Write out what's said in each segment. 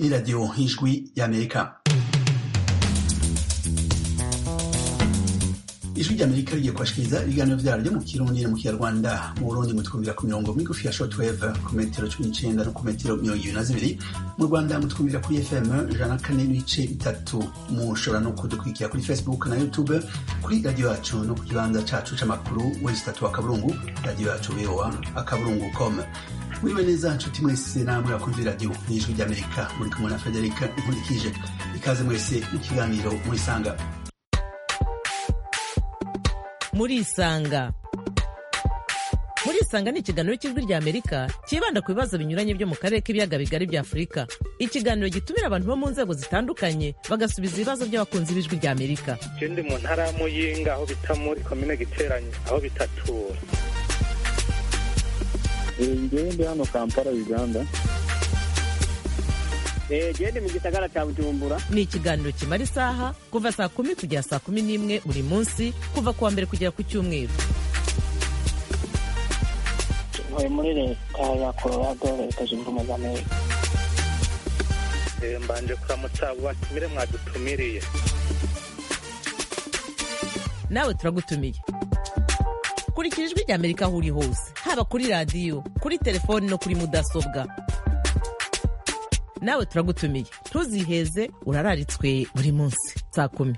ni radiyo y'ijwi y'amerika ijwi ry'amerika rigiye kubashikiriza ibiganiro vyaryo mu kirundi no mu kinyarwanda mu burundi mutwumvira ku mirongo migufi ya shortwave ku metero cumi n'icenda no ku metero mirongo ibiri na zibiri mu rwanda mutwumvira kuri fm ijana na kane n'ibice bitatu mushobora no kudukurikira kuri facebook na youtube kuri radiyo yacu no ku kibanza cacu c'amakuru wesi tatu akaburungu radiyo yacu voa akaburungu com muriwe neza nshuti mwese namwe bakunze radiyo n'ijwi ry'amerika muri kumwe na federika inkurikije ikaze mwese mu kiganiro murisanga murisanga murisanga ni ikiganiro cy'ijwi rya amerika cyibanda ku bibazo binyuranye byo mu karere k'ibiyaga bigari bya afurika ikiganiro gitumira abantu bo mu nzego zitandukanye bagasubiza ibibazo by'abakunzi b'ijwi rya amerika je ndi mu ntara ya muyinga aho bita muri komine giteranye aho bitatura ngewe ndi hano kampala uganda gende mu gisagara cya bujumbura ni ikiganiro kimara isaha kuva saa kumi kugera saa kumi n'imwe buri munsi kuva ku wa mbere kugera ku cyumweru ntuye muri leta ya colorado leta zunze ubumwe za amerika Eh, mbanje kuramutsa abo batumire mwadutumiriye nawe turagutumiye kurikira ijwi rya amerika aho uri hose haba kuri radiyo kuri telefoni no kuri mudasobwa nawe turagutumiye ntuziheze urararitswe buri munsi saa kumi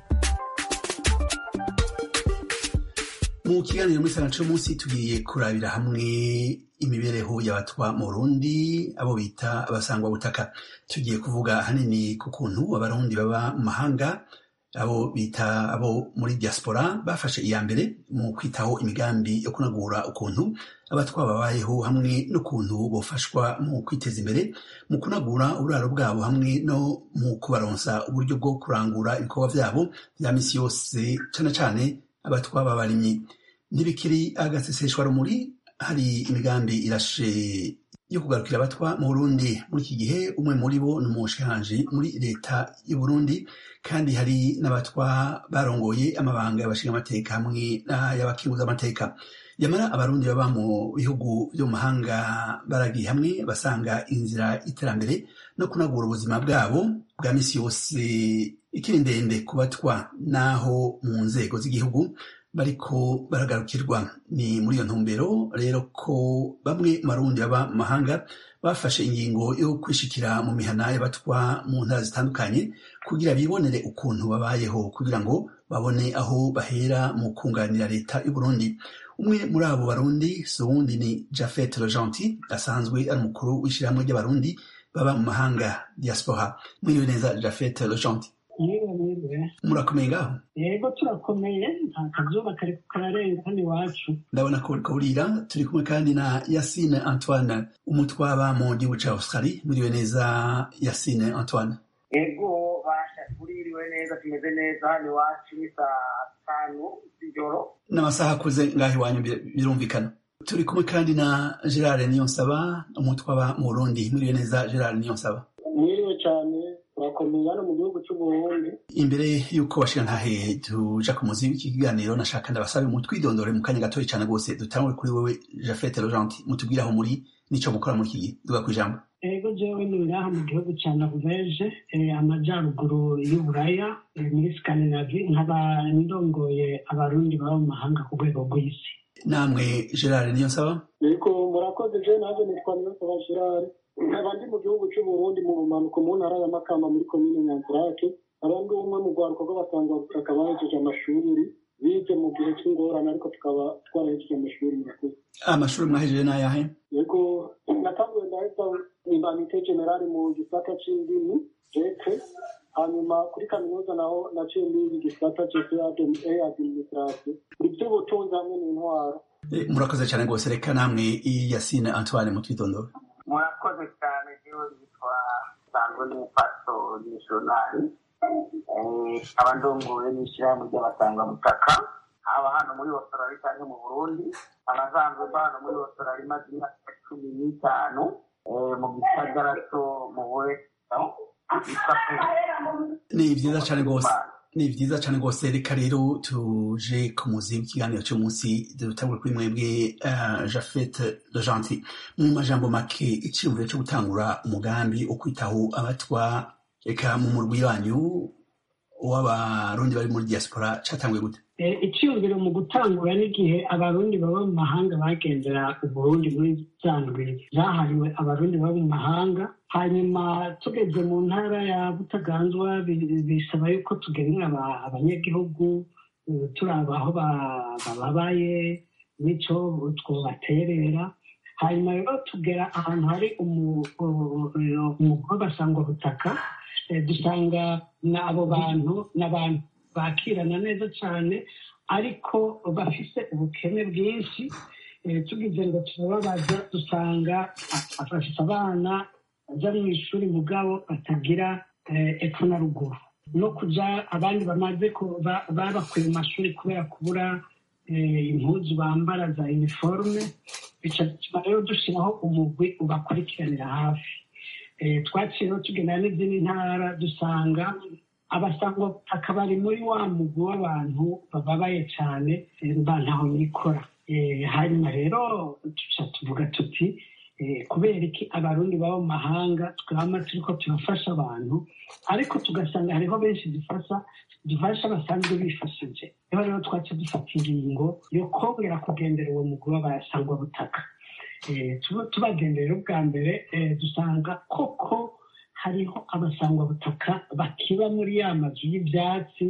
mu kiganiro muri sana munsi tugiye kurabira hamwe imibereho y'abatwa mu burundi abo bita abasangwa butaka tugiye kuvuga hanini ku kuntu abarundi baba mu mahanga abo bita abo muri diaspora bafashe iya mbere mu kwitaho imigambi yo kunagura ukuntu abatwa babayeho hamwe n'ukuntu bofashwa mu kwiteza imbere mu kunagura uburaro bwabo hamwe no mu kubaronsa uburyo bwo kurangura ibikorwa vyabo vya misi yose cane cane abatwa babarimyi ntibikiri agaseseshwa rumuri hari imigambi irashe yo kugarukira abatwa mu burundi muri iki gihe umwe muri bo ni umushikiranganji muri leta y'u burundi kandi hari n'abatwa barongoye amabanga y'abashingamateka hamwe n'ay'abakinguzamateka yamara abarundi baba mu bihugu vyo mu mahanga baragiye hamwe basanga inzira y'iterambere no kunagura ubuzima bwabo bwa misi yose ikiri ndende ku batwa n'aho mu nzego z'igihugu bariko baragarukirwa ni muri iyo ntumbero rero ko bamwe mu barundi baba mu mahanga bafashe ingingo yo kwishikira mu mihana y'abatwa mu ntara zitandukanye kugira bibonere ukuntu babayeho kugira ngo babone aho bahera mu kunganira leta y'u Burundi umwe muri abo barundi si uwundi ni Jafet Rojanti asanzwe ari umukuru w'ishyirahamwe ry'abarundi baba mu mahanga diaspora mwiriwe neza Jafet Rojanti niba niba murakomeye ngaho yego turakomeye nta kazuba kari kararenga hano iwacu ndabona ko uriko burira turi kumwe kandi na Yasine Antoine umutwaba mu gihugu ca Australie mwiriwe neza Yasine Antoine ego basha tuririwe neza tumeze neza hano iwacu ni saa tanu z'ijoro n'amasaha akuze ngaho iwanyu bir- birumvikana turi kumwe kandi na Gerard Niyonsaba umutwaba mu Burundi mwiriwe neza Gerard Niyonsaba mwiriwe cyane turakomeye hano mu gihugu cy'uburundi imbere y'uko bashira ntahe tuja ku muzi w'iki kiganiro nashaka ndabasabe mutwidondore mu kanya gatoya cane rwose dutangure kuri wewe Jafet Rojanti mutubwire aho muri nico mukora muri iki gihe duga kwijambo yego jewe nibiraha mu gihugu cya noruveje eh, amajyaruguru y'uburaya eh, muri skandinavi nkaba ndongoye abarundi baba mu mahanga ku rwego rw'isi namwe Gerard Niyonsaba yego murakoze je naje nitwa niyonsaba gerard nkaba ndi mu gihugu cy'uburundi mu bumanuko mu ntara ya makamba muri komine nyanzirake abandi umwe mu rwaruka rw'abasanga butaka bahejeje amashuri bize mu gihe cy'ingorane ariko tukaba twarahejeje amashuri murakoze amashuri mwahejeje n'ayahe yego natanguye ndahita imbanite generali mu gisata c'indimi jeke hanyuma kuri kaminuza naho naciye mbiga igisata cese administration ivy'ubutunzi hamwe n'intwaro Eh, murakoze cyane rwose reka namwe Yasine Antoine mutwidondore murakoze cyane jewe yitwa sanzwe n'umupaso missionari aba ndongoye n'ishyirahamwe ry'abasangwabutaka haba hano muri australia cyangwa mu burundi abasanzwe mba hano muri australia imaze imyaka cumi n'itanu eh, mu gisagara cyo mu west yitwa Perth. ni vyiza cane rwose ni vyiza cane rwose reka rero tuje ku muzi w'ikiganiro c'umunsi dutangure kuri mwebwe uh, jafet de gentil mu majambo make iciyumviro co gutangura umugambi wo kwitaho abatwa eka mu murwi wanyu w'abarundi bari muri diaspora catanguye gute icyumviro mu gutangura n'igihe abarundi baba mu mahanga bagendera uburundi muri za ndwi zahariwe abarundi baba mu mahanga hanyuma tugeze mu ntara ya butaganzwa bisaba yuko tugenera abanyagihugu turaba aho bababaye n'icyo twobaterera hanyuma rero tugera ahantu hari umugore w'abasangwa butaka dusanga abo bantu n'abantu bakirana neza cyane ariko bafise ubukene bwinshi tugize ngo turababaza dusanga afashe abana bajya mu ishuri mugabo batagira epfo na ruguru no kujya abandi bamaze babakuye mu mashuri kubera kubura impuzu bambara za iniforume bituma rero dushyiraho umugwi ubakurikiranira hafi twaciyeho tugendana n'izindi ntara dusanga abasangwa akabari muri wa mugwi w'abantu bababaye cyane mba ntaho nikora hanyuma rero tuca tuvuga tuti kubera iki abarundi baba mu mahanga twama turiko turafasha abantu ariko tugasanga hariho benshi dufasha dufasha basanzwe bifashije niho rero twaca dufata ingingo yo kongera kugendera uwo mugwi w'abasangwa butaka tubagenderera ubwa mbere dusanga koko hariho abasangwa butaka bakiba muri ya mazu y'ibyatsi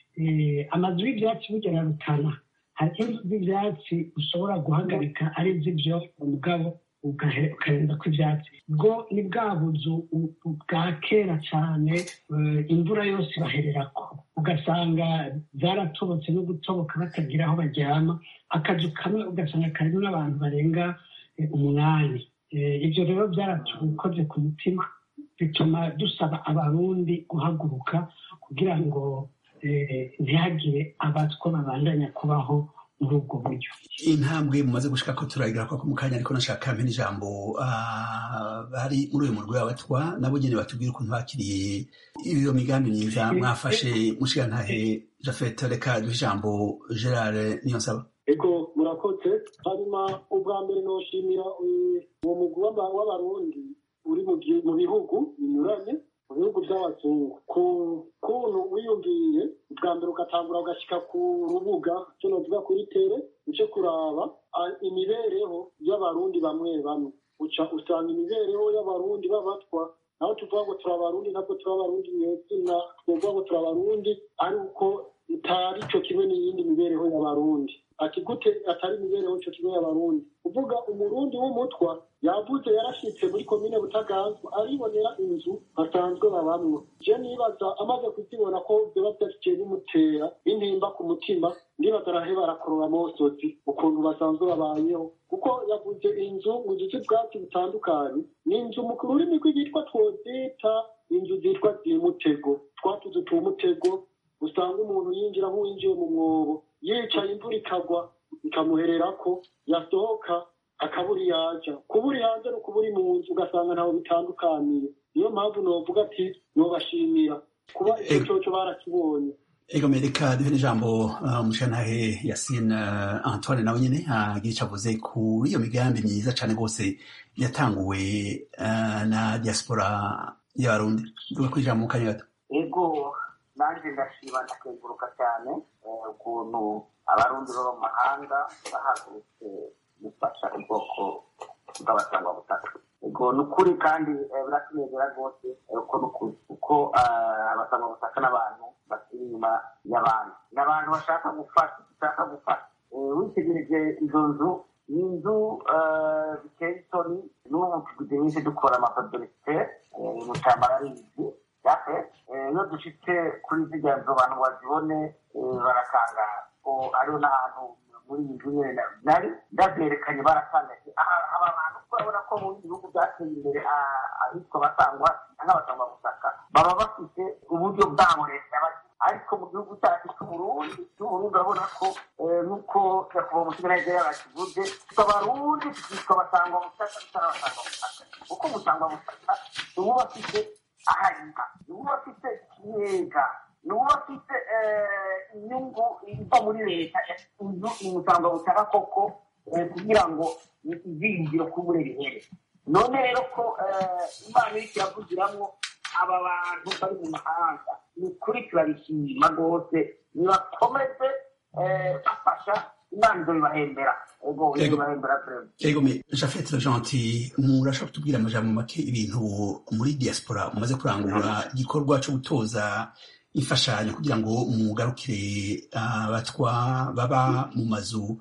amazu y'ibyatsi bugera rutana hari inzu z'ibyatsi ushobora guhagarika ari iz'ibyo umugabo ukarenza ku ibyatsi bwo ni bwa buzu bwa kera cyane imvura yose bahererako ugasanga zaratobotse no gutoboka batagira aho baryama akazu kamwe ugasanga karimo n'abantu barenga umunani ibyo rero byaratukoze ku mutima bituma dusaba abarundi guhaguruka kugira ngo ntihagire abatwa babandanya kubaho muri ubwo buryo intambwe mumaze gushika ko turagira ko mu kanya ariko nashaka mpe n'ijambo bari muri uyu murwi w'abatwa nabo nyene batubwira ukuntu bakiriye iyo migambi myiza mwafashe mushigantahe jafet reka duhe ijambo gerard niyonsaba ego murakoze hanyuma ubwa mbere noshimira uwo mugwi w'abarundi uri mu bihugu binyuranye mu bihugu by'abazungu ku kuntu wiyumviye ubwa mbere ugatangura ugashyika ku rubuga icyo navuga kuri tere uce kuraba imibereho y'abarundi bamwe bamwe uca usanga imibereho y'abarundi b'abatwa naho tuvuga ngo turi abarundi ntabwo turi abarundi nyezina tuvuga ngo turi abarundi ari uko itari cyo kimwe n'iyindi mibereho y'abarundi ati gute atari imibereho cyo kimwe y'abarundi uvuga umurundi w'umutwa yavuze yarashitse muri komine butaganzwa aribonera inzu basanzwe babamwo je nibaza amaze kuzibona ko vyoba vyashiciye bimutera intimba ku mutima ndibaza araheba arakorora amosozi ukuntu basanzwe babayeho kuko yavuze inzu mu duce bwatsi butandukanye ni inzu mu rurimi rw'igitwa twozita inzu zitwa zimutego twatuzu tumutego usanga umuntu yinjira nk'uwinjiye mu mwobo yicaye imvura ikagwa ikamuhererako yasohoka akaburi yaja kuburi hanze no kuburi mu nzu ugasanga ntaho bitandukaniye niyo mpamvu novuga ati nobashimira kuba icyo coco barakibonye ego mereka duhe n'ijambo umushantahe yasine antoine nawe nyene agira ico avuze kuri iyo migambi myiza cane rwose yatanguwe na diaspora y'abarundi duga kuri ijambo mu kanya gato ego nanjye ndashima ndakenguruka cyane ukuntu abarundi baba mu mahanga bahagurutse gufasha ubwoko bw'abasangwa butaka ego ni ukuri kandi biratunezera rwose uko ni ukuri kuko abasangwa butaka n'abantu bakiri inyuma y'abandi ni abantu bashaka gufasha bashaka gufasha witegereje izo nzu ni inzu biteye isoni n'ubu tugize nyinshi dukora amafadorisite mu cyambara arizi yafe iyo dushitse kuri zirya nzu abantu bazibone baratangara ko ariho n'ahantu muri iyi nzu nyine nari ndabyerekanye baratangaje aba bantu urabona ko mu bihugu byateye imbere ahitwa basangwa nk'abasangwa butaka baba bafite uburyo bwabo leta ariko mu gihugu cyacu cy'uburundi cy'uburundi urabona ko nk'uko nyakubahwa umusigaye yabakivuze abarundi tukitwa basangwa butaka tutarabasangwa butaka kuko umusangwa butaka uba bafite ahariha uba bafite ikiyega ni uba afite inyungu iva muri leta inzu umusanga butaka koko kugira ngo izingiro kubure bihere none rero ko imana iri kiravugiramwo aba bantu bari mu mahanga ni ukuri turabishima rwose nibakomeze bafasha imana izo bibahembera ego izo bibahembera perezida ego me jafete gentil murashobora kutubwira amajambo make ibintu muri diaspora mumaze kurangura igikorwa cyo gutoza imfashanyo kugira ngo mugarukire abatwa baba mu mazu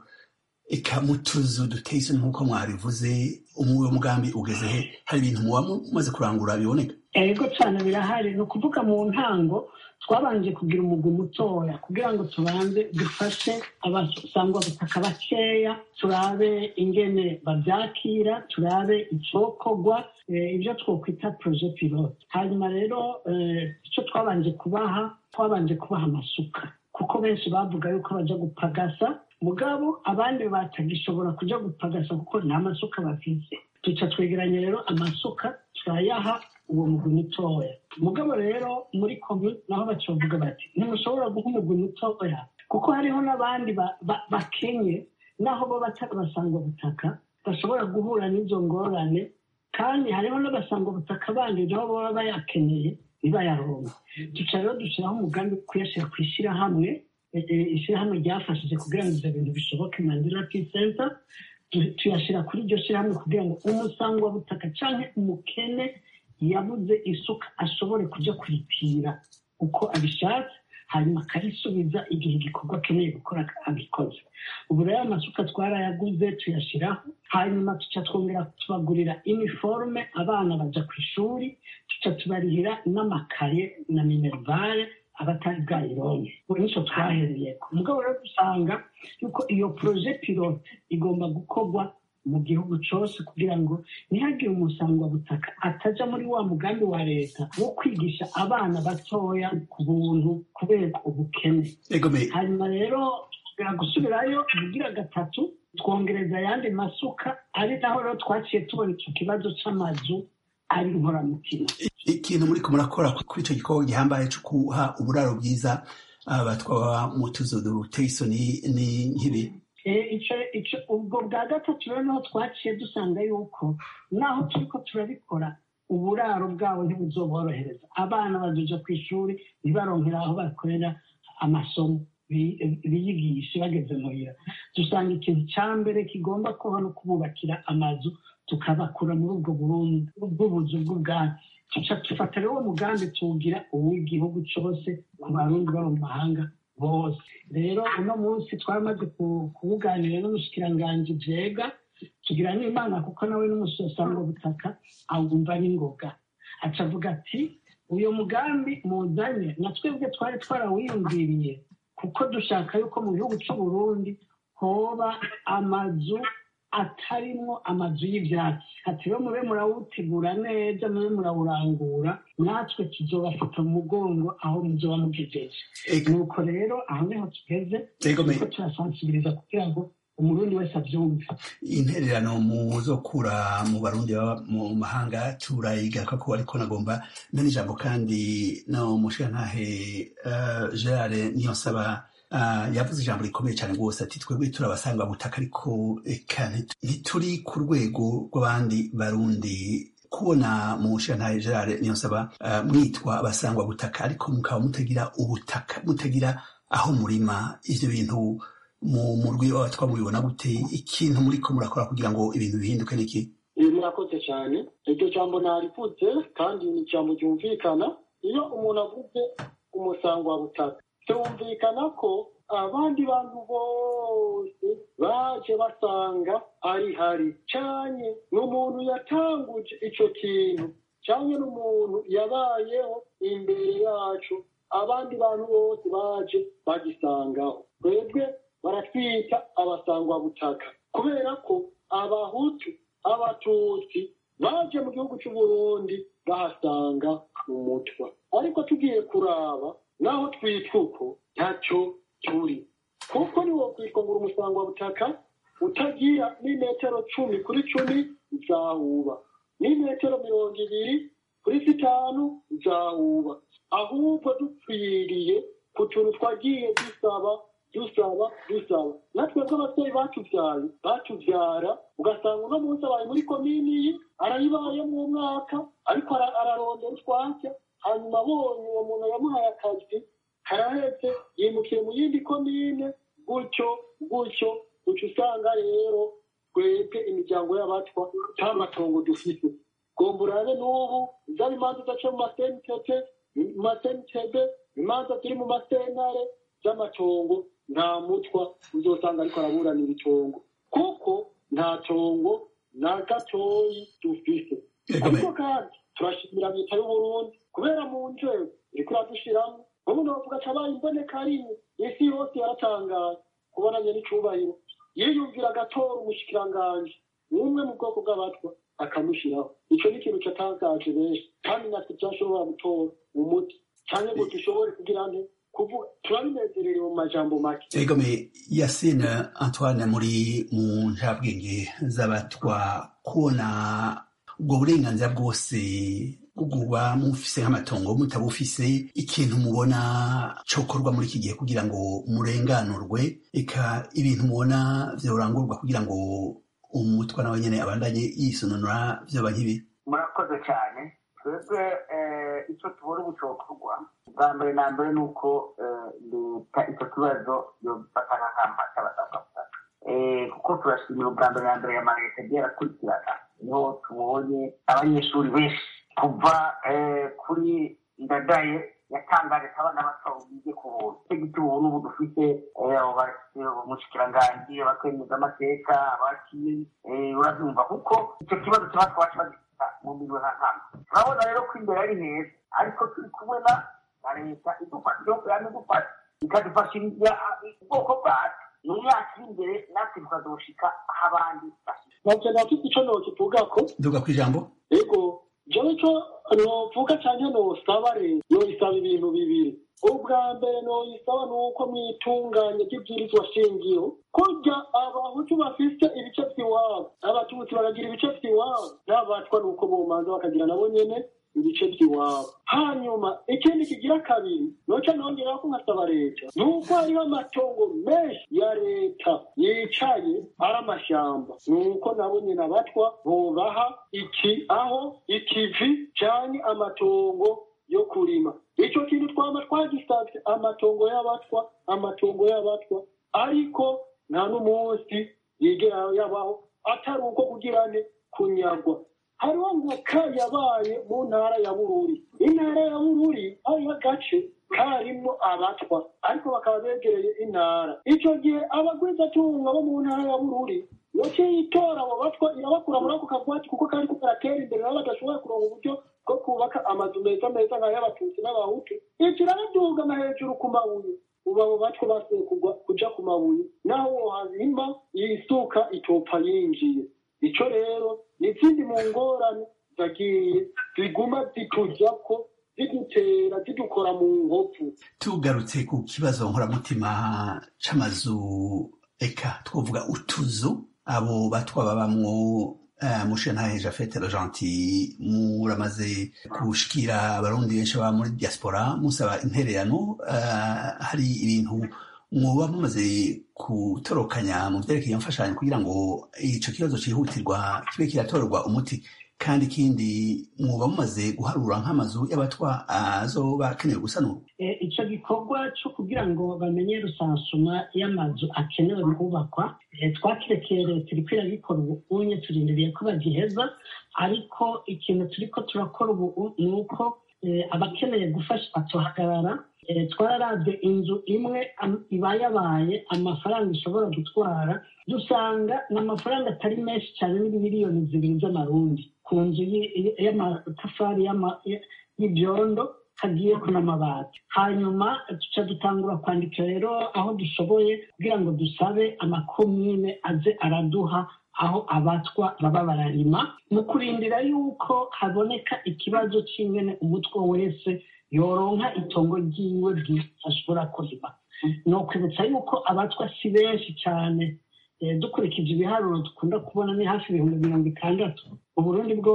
eka mu tuzu duteye isoni nk'uko mwabivuze umuwe mugambi ugeze he hari ibintu muba mumaze kurangura biboneka ego cyane birahari ni ukuvuga mu ntango twabanje kugira umugwi mutoya kugira ngo tubanze dufashe abasangwa butaka bakeya turabe ingene babyakira turabe icokorwa ibyo twokwita proje pilote hanyuma rero icyo twabanje kubaha twabanje kubaha amasuka kuko benshi bavuga yuko bajya gupagasa mugabo abandi batagishobora kujya gupagasa kuko nta masuka bafite duca twegeranya rero amasuka turayaha uwo mugwi mutoya mugabo rero muri komi naho bacovuga bati ntimushobora guha umugwi mutoya kuko hariho n'abandi bakenye naho bo batari basanga butaka bashobora guhura n'izo ngorane kandi hariho n'abasanga butaka bandi nabo baba bayakeneye ntibayaronke duca rero dushyiraho umugambi wo kuyashyira ku ishyirahamwe ishyirahamwe ryafashije kugira ngo ibyo bintu bishoboke mandela peace center tuyashyira kuri iryo shyirahamwe kugira ngo umusangwa butaka cyangwa umukene yabuze isuka ashobore kujya kuripira uko abishatse hanyuma akarisubiza igihe igikorwa akeneye gukora abikoze ubu rero amasuka twarayaguze tuyashyiraho hanyuma tuca twongera tubagurira iniforume abana bajya ku ishuri tuca tubarihira n'amakaye na minerivare abatari bwayironke ubu nicyo twahereye ku mugabo rero dusanga yuko iyo poroje pilote igomba gukorwa mu gihugu cyose kugira ngo ntihagire umusangwabutaka atajya muri wa mugambi wa leta wo kwigisha abana batoya ku buntu kubera ubukene hanyuma rero tugera gusubirayo ubugira gatatu twongereza ayandi masuka ari naho rero twaciye tubona icyo kibazo cy'amazu ari inkoramutima ikintu muri ko murakora kuri icyo gikorwa gihambaye cyo guha uburaro bwiza abatwaba mu tuzu duteye isoni n'ink'ibi ubwo bwa gatatu rero niho twaciye dusanga yuko naho turi ko turabikora uburaro bwabo ntibuzoborohereza abana bazoja ku ishuri ntibaronkera aho bakorera amasomo biyigishe bageze muhira dusanga ikintu cya mbere kigomba kuba no kububakira amazu tukabakura muri ubwo burundu bw'ubuzu bw'ubwatsi tuca dufata rero uwo mugambi tuwugira uw'igihugu cyose ku barundi baba mu mahanga bose rero uno munsi twamaze kuwuganira n'umushikiranganji vyega tugira n'imana kuko nawe n'umusosanga butaka awumva n'ingoga aca avuga ati uyu mugambi muzanye na twebwe twari twarawiyumviriye kuko dushaka yuko mu gihugu cy'uburundi hoba amazu atarimwo amazu y'ibyatsi ati rero mube murawutegura neza mube murawurangura natwe tuzobafata mu mugongo aho muzoba mugejeje nuko rero aho niho tugeze kuko turasansibiriza kugira ngo umurundi wese abyumve intererano muzokura mu barundi baba mu mahanga turayigaruka ko ariko nagomba mbe n'ijambo kandi no mushirantahe gerard niyo nsaba yavuze ijambo rikomeye cyane rwose ati twebwe turabasanga butaka ariko reka ntituri ku rwego rw'abandi barundi kubona mu nshinga gerard niyo nsaba mwitwa abasangwa butaka ariko mukaba mutagira ubutaka mutagira aho murima ibyo bintu mu murwi w'abatwa mubibona gute ikintu muri ko murakora kugira ngo ibintu bihinduke niki murakoze cyane iryo jambo narivutse kandi ni ijambo ryumvikana iyo umuntu avuze umusango wa butaka byumvikana ko abandi bantu bose baje basanga ari hari cyane n'umuntu yatanguje icyo kintu cyane n'umuntu yabayeho imbere yacu abandi bantu bose baje bagisangaho twebwe baratwita abasangwabutaka kubera ko abahutu abatutsi baje mu gihugu cy'u Burundi bahasanga umutwa ariko tugiye kuraba naho twitwa uko ntacyo turi kuko niwo kwitwa ngo uri butaka utagira n'imetero cumi kuri cumi uzahuba n'imetero mirongo ibiri kuri zitanu uzahuba ahubwo dupfiriye ku tuntu twagiye dusaba dusaba dusaba natwe bw'ababyeyi batubyaye batubyara ugasanga uno munsi abaye muri komini ye arayibayemo umwaka ariko ara- ararondera utwatsi hanyuma abonye uwo muntu yamuhaye akazi karahetse yimukiye mu yindi komine gutyo gutyo uca usanga rero twebwe imiryango y'abatwa nta matongo dufite gomba urabe n'ubu zaba imanza udaca mu masentete mu masentebe imanza ziri mu masentare z'amatongo nta mutwa uzosanga ariko araburanira itongo kuko nta tongo na gatoyi dufite ariko kandi turashimira leta y'uburundi kubera mu nzego iriko iradushiramo ubu novuga ati abaye imboneka rimwe isi yose yaratangaye kubonanye n'icubahiro yiyumvira agatora umushikiranganji umwe mu bwoko bw'abatwa akamushyiraho icyo ni ikintu cyatangaje benshi kandi natwe byashobora gutora umuti cyangwa ngo dushobore kugira nte kuvuga turabinezererewe mu majambo make egome yasine antoine muri mu njabwenge z'abatwa kubona ubwo burenganzira bwose bwo kuba mufise nk'amatongo mutabufise ikintu mubona cokorwa muri iki gihe kugira ngo murenganurwe eka ibintu mubona vyorangurwa kugira ngo umutwa nawe nyene abandanye yisununura vyoba nk'ibi murakoze cyane twebwe eh, icyo tubona ubu cyokorwa bwa mbere na mbere ni uko eh, leta icyo kibazo yobifata nk'akamba cy'abasabwabutaka Eh, kuko turashimira ubwa mbere na mbere ya maleta agiye arakurikirana niho tubonye abanyeshuri benshi kuva eh, kuri ndadaye yatangaje ko abana bato bige ku buntu icyo giti ubu n'ubu dufite eh, abo bafite umushikiranganji abakwemeza amateka abakiye eh, urabyumva kuko icyo kibazo kiba twacu bagifita mu mirimo nta ntama turabona rero ko imbere ari heza ariko turi kumwe na na leta idufasha igihugu yama idufasha ikadufashiriza ubwoko bwacu mu myaka iri imbere natwe tukazoshika aho abandi bashika navyo ndafite ico nokivugako duga kw'ijambo ego jewe ico novuga canke nosaba leta yoisaba ibintu bibiri ubwa mbere noyisaba ni uko mwitunganya ry'ibwirizwa shingiro kurya abahutu bafise ibice vy'iwabo abatutsi bakagira ibice vy'iwabo n'abatwa ni uko bomanza bakagira nabo nyene ibice by'iwabo hanyuma ikindi kigira kabiri noca nongeraho ko nkasaba leta ni uko hariho amatongo menshi ya leta yicaye ari amashyamba ni uko nabo nyine abatwa bobaha iki aho ikivi canke amatongo yo kurima ico kintu twaba twagisavye amatongo y'abatwa amatongo y'abatwa ariko nta n'umunsi yigera yabaho atari uko kugira ne kunyagwa hariho nka yabaye mu ntara ya bururi intara ya bururi hariho agace karimwo abatwa ariko bakaba begereye intara ico gihe abagwizatunga bo mu ntara ya bururi yaciye itora abo batwa irabakura muri ako kagwati kuko kari karatera imbere nabo badashobora kuronka uburyo bwo kubaka amazu meza meza nk'ay'abatutsi n'abahutu ico irabadugana hejuru ku mabuye ubu abo batwa basuye kugwa kuja ku mabuye naho wohazimba yisuka itopfa yinjiye ico rero ni izindi mu ngorane zagiye ziguma zitujako zidutera zidukora mu nkovu tugarutse ku kibazo nkoramutima c'amazu eka twovuga utuzu abo batwa babamwo uh, mushenhahe jafete gentil muramaze gushikira abarundi benshi baba muri diaspora musaba intererano uh, hari ibintu mwoba mumaze gutorokanya mu vyerekeye imfashanyo kugira ngo ico kibazo cihutirwa kibe kiratorerwa umuti kandi ikindi mwoba mumaze guharura nk'amazu y'abatwa azoba akenewe gusanurwa icyo gikorwa cyo kugira ngo bamenye rusansuma y'amazu akenewe kubakwa twakirekeye leta iri kwiragikora ubu unye turindiriye ko bagiheza ariko ikintu turi ko turakora ubu ni uko abakeneye gufasha batuhagarara twararabye inzu imwe iba yabaye amafaranga ishobora gutwara dusanga ni amafaranga atari menshi cyane n'ibimiliyoni zibiri z'amarundi ku nzu y'amatafari y'ibyondo hagiye n'amabati hanyuma duca dutangura kwandika rero aho dushoboye kugira ngo dusabe amakomine aze araduha aho abatwa baba bararima mu kurindira yuko haboneka ikibazo cy'ingene umutwe wese yoronka itongo ryiwe ashobora kurima ni ukwibutsa yuko abatwa si benshi cyane dukurikije ibiharuro dukunda kubona ni hafi ibihumbi mirongo itandatu uburundi bwose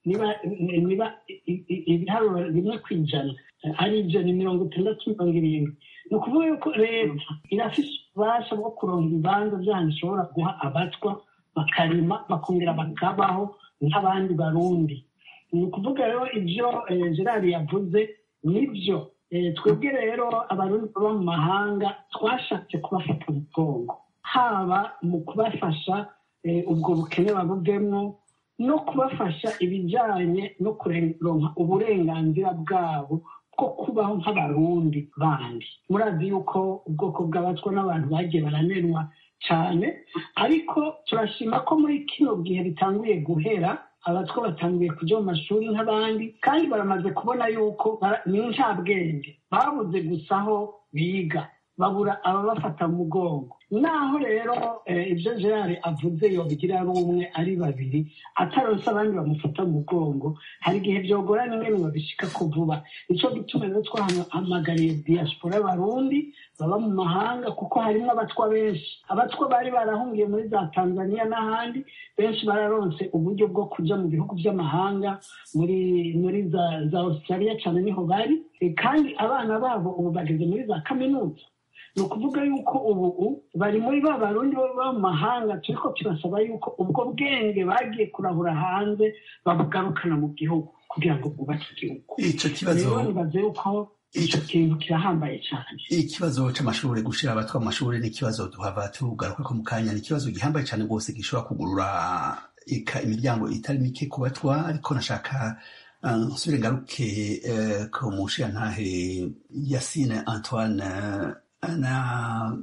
niba niba ibiharuro rimwe ku ijana ari ibyo ni mirongo itandatu mirongo irindwi ni ukuvuga yuko leta irafite ububasha bwo kuronka ibibanza byanyu ishobora guha abatwa bakarima bakongera bakabaho nk'abandi barundi ni ukuvuga rero ibyo gerard yavuze nibyo twebwe rero abarundi baba mu mahanga twashatse kubafata umugongo haba mu kubafasha ubwo bukene babuvemo no kubafasha ibijyanye no kuronka uburenganzira bwabo bwo kubaho nk'abarundi bandi murazi yuko ubwoko bw'abatwa n'abantu bagiye baranenwa cyane ariko turashima ko muri kino gihe bitanguye guhera abatwa batangiye kujya mu mashuri nk'abandi kandi baramaze kubona yuko ni nta bwenge babuze gusa aho biga babura ababafata mu mugongo naho rero ibyo gerard avuze yobigira ari umwe ari babiri ataronse abandi bamufata mu mugongo hari igihe byogorana ingene babishika ko vuba nicyo gituma rero twahamagariye diaspora y'abarundi baba mu mahanga kuko harimo abatwa benshi abatwa bari barahungiye muri za tanzania n'ahandi benshi bararonse uburyo bwo kujya mu bihugu by'amahanga muri muri za za australia cyane niho bari kandi abana babo ubu bageze muri za kaminuza ni ukuvuga yuko ubu bari muri ba barundi baba mu mahanga turi ko turasaba yuko ubwo bwenge bagiye kurahura hanze babugarukana mu gihugu kugira ngo bwubake igihugu icyo kibazo rero nibaze yuko icyo kintu kirahambaye cyane ikibazo c'amashuri gushira abatwa mu mashuri ni ikibazo duhava tugaruka ko mu kanya ni ikibazo gihambaye cyane rwose gishobora kugurura imiryango itari mike ku batwa ariko nashaka nsubire ngaruke ku mushirantahe yasine antoine na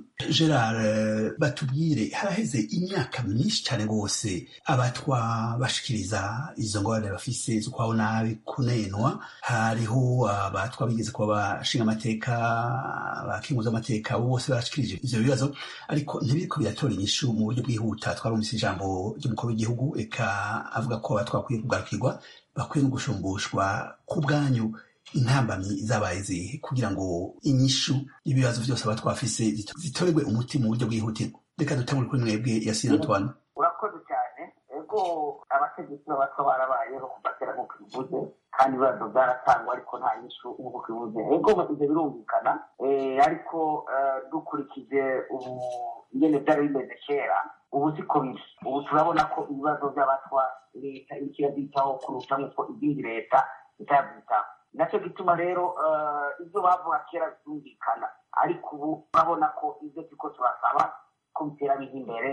gerard batubwire haraheze imyaka myinshi cyane rwose abatwa bashikiriza izo ngorane bafise z'ukwaho nabi kunenwa hariho abatwa bigeze kuba bashinga amateka bakinguza amateka bose barashikirije ivyo bibazo ariko ntibiriko biratora inyishu mu buryo bwihuta twarumvise ijambo ry'umukuru w'igihugu eka avuga ko abatwa bakwiye kugarukirwa bakwiye no gushumbushwa ku bwanyu intambamyi zabaye zihe kugira ngo inyishu y'ibibazo byose aba twafise zitorerwe umuti mu buryo bwihutirwa reka dutangure kuri mwebwe ya sina antoine urakoze cyane ego abategetsi b'abatwa barabayeho kuva kera nk'uko bivuze kandi ibibazo byaratangwa ariko nta nyishu nk'uko bivuze ego ibyo birumvikana ariko dukurikije ubu ingene byari bimeze kera ubu siko biri ubu turabona ko ibibazo by'abatwa leta iriko irabyitaho kuruta nk'uko izindi leta itabyitaho nacyo gituma rero ibyo bavuga kera byumvikana ariko ubu urabona ko ibyo turiko turasaba ko bitera biza imbere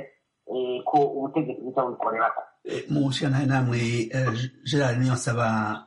ko ubutegetsi buza bubikorerako mu nshingano namwe gerard niyo nsaba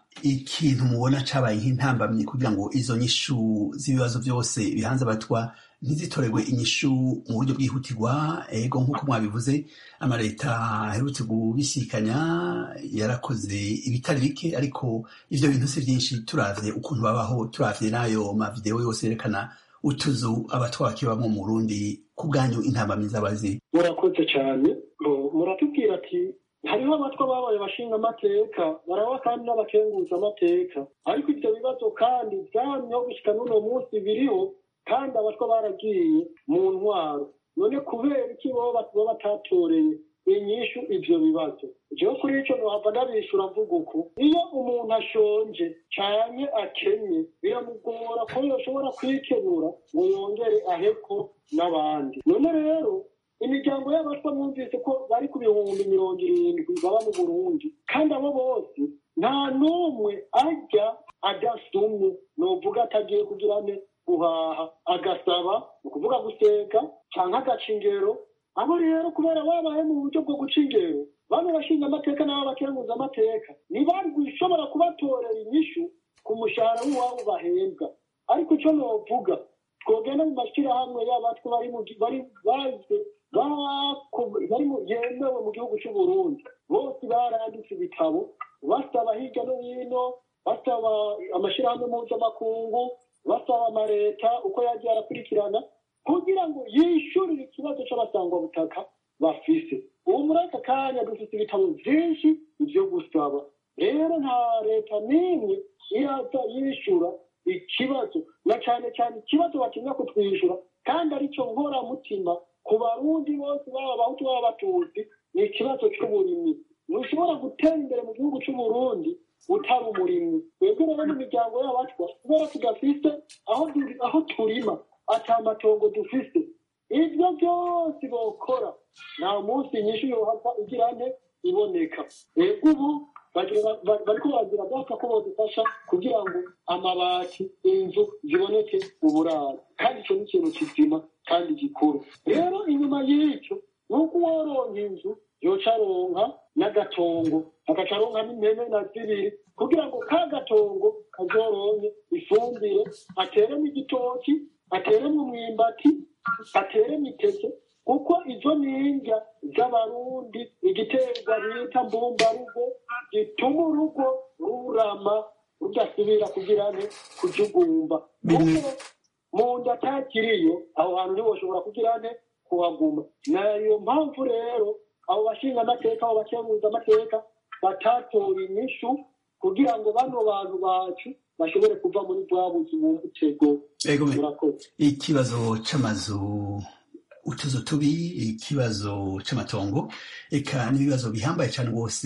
ikintu mubona cabaye nk'intambamyi kugira ngo izo nyishu z'ibibazo byose bihanze abatwa ntizitorerwe inyishu mu buryo bwihutirwa ego nk'uko mwabivuze amaleta aherutse kubisikanya yarakoze ibitari bike ariko ivyo bintu si vyinshi turavye ukuntu babaho turavye n'ayo mavideo yose yerekana utuzu abatwa bakibamwo mu burundi ku bwanyu intambamyi zabazi murakoze cyane muratubwira ati hariho abatwa babaye bashinga amateka baraba kandi n'abakenguza amateka ariko ivyo bibazo kandi vyamyeho gushika n'uno munsi biriho kandi abatwa baragiye mu ntwaro none kubera iki boba batatoreye inyishu ivyo bibazo jewe kuri ico nohava ndabishura mvuga uku iyo umuntu ashonje canke akenye biramugora ko yoshobora kwikenura ngo yongere aheko n'abandi none rero imiryango y'abatwa mwumvise ko bari ku bihumbi mirongo irindwi baba mu burundi kandi abo bose nta n'umwe arya adasumye novuga atagiye kugira ne guhaha agasaba ni ukuvuga guseka canke agaca ingero abo rero kubera babaye mu buryo bwo guca ingero bamwe bashinga amateka n'abo bakenguza amateka ntibari gushobora kubatorera inyishu ku mushahara w'iwabo bahembwa ariko ico novuga twogenda mu mashyirahamwe y'abatwe bari bari bazwe bari yemewe mu gihugu c'uburundi bose baranditse ibitabo basaba hirya no hino basaba amashyirahamwe mpuzamakungu basaba amaleta uko yagiye arakurikirana kugira ngo yishyurire ikibazo c'abasangwabutaka bafise ubu muri aka kanya dufite ibitabo vyinshi vyo gusaba rero nta leta n'imwe iraza yishyura ikibazo na cane cane ikibazo batinya kutwishyura kandi arico nkoramutima ku barundi bose baba abahutu baba abatutsi ni ikibazo c'uburimyi ntushobora gutera imbere mu gihugu cy'uburundi utari umurimyi twebwe rero mu miryango y'abatwa kubera tudafise aho du- aho turima ata matongo dufise ibyo byose bokora nta munsi nyinshi yohava igira nte iboneka twebwe ubu bagira- ba- bariko baragira bashaka ko bodufasha kugira ngo amabati inzu ziboneke uburaro kandi icyo ni ikintu kizima kandi gikuru rero inyuma y'icyo ni uko uworonka inzu yoca aronka n'agatongo agaca aronka n'impene na zibiri kugira ngo ka gatongo kazoronke ifumbire ateremo igitoki ateremo umwimbati ateremo iteke kuko izo ni indya z'abarundi igiterwa bita mbumbarugo gituma urugo rurama rudasubira kugira ne kujugumba Bimwe- kuko mu nda atakiriyo aho hantu ntiwoshobora kugira ne kuhaguma nayo mpamvu rero abo bashinga amateka abo bakemuza amateka batatoye inyishu kugira ngo bano bantu bacu bashobore kuva muri bwa buzi bumutego Ego me- murakoze ikibazo c'amazu utuzu tubi ikibazo c'amatongo eka n'ibibazo bihambaye cane rwose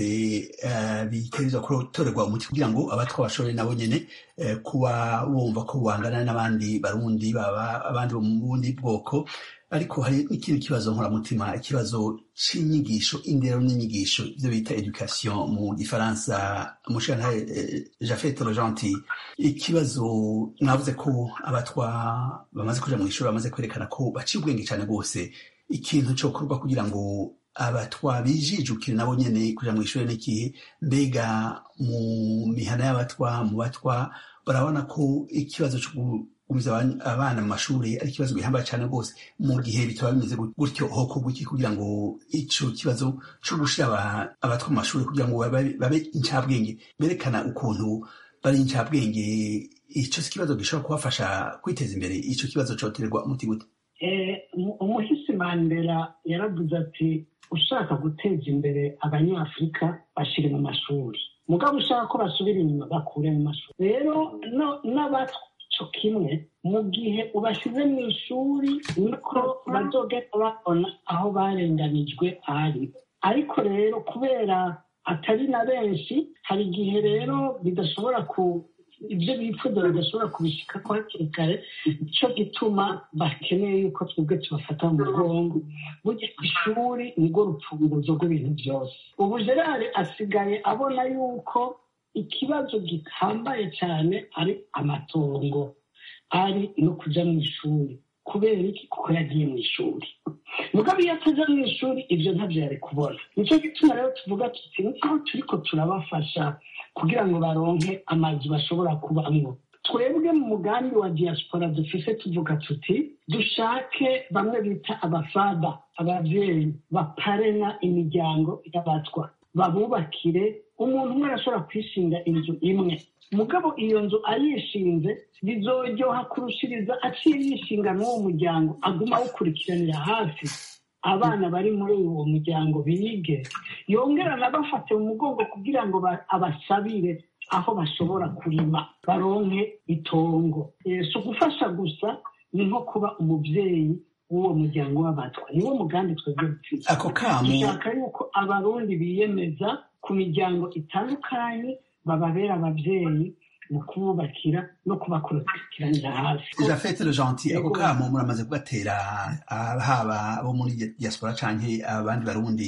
eh, bitegerezwa gutorerwa umuti kugira ngo abatwa bashobore nabo nyene eh, kuba bumva ko bangana n'abandi barundi baba abandi bo mu bundi bwoko ariko hari n'ikindi kibazo nkoramutima ikibazo c'inyigisho indero n'inyigisho ivyo bita education mu gifaransa mushantare eh, jafet rogentil ikibazo mwavuze ko abatwa bamaze kuja mu ishuri bamaze kwerekana ko baciye ubwenge cane rwose ikintu cokorwa kugira ngo abatwa bijijukire nabo nyene kuja mu ishuri n'ikihe mbega mu mihana y'abatwa mu batwa barabona ko ikibazo co gugumiza aban- abana mu mashuri ari ikibazo gihambaye cane rwose mu gihe bitaba bimeze gut- gutyo hokorwa iki kugira ngo ico kibazo co gushira aba- abatwa mu mashuri kugira ngo babe babe incabwenge berekana ukuntu bari incabwenge ico si ikibazo gishobora kubafasha kwiteza imbere ico kibazo cotererwa umuti gute Eh, umu- umuhisi mandela yaravuze ati ushaka guteza imbere abanyafurika bashire mu mashuri mugabo ushaka ko basubira inyuma bakure mu mashuri rero no- n'abaco kimwe mu gihe ubashyize mu ishuri niko bazogenda babona aho barenganijwe ari ariko rero kubera atari na benshi hari igihe rero bidashobora ku ibyo bifuza bidashobora kubishika ko hakiri kare nicyo gituma bakeneye yuko twebwe tubafata mu mugongo burya ishuri nirwo rupfunguzo rw'ibintu byose ubu gerard asigaye abona yuko ikibazo gihambaye cyane ari amatongo ari no kujya mu ishuri kubera iki kuko yagiye mu ishuri mugabo iyo atajya mu ishuri ibyo ntabyo yari kubona nicyo gituma rero tuvuga tuti nkaho turiko turabafasha kugira ngo baronke amazu bashobora kubamwo twebwe mu mugambi wa diaspora dufise tuvuga tuti dushake bamwe bita abafada abavyeyi baparena imiryango y'abatwa babubakire umuntu umwe arashobora kwishinga inzu imwe mugabo iyo nzu ayishinze bizoryoha kurushiriza aciye yishinga n'uwo muryango aguma awukurikiranira hafi abana bari muri uwo muryango bige yongera anabafate mu mugongo kugira ngo ba- abasabire aho bashobora kurima baronke itongo Eh, si ugufasha gusa ni nko kuba umubyeyi w'uwo muryango w'abatwa niwo mugambi twebwe dufite ako kamo dushaka yuko abarundi biyemeza ku miryango itandukanye bababera ababyeyi mu kububakira no kubakurikiranira hafi jafete le gentil ako Yego. kamo muramaze kugatera ah, haba abo muri diaspora canke abandi barundi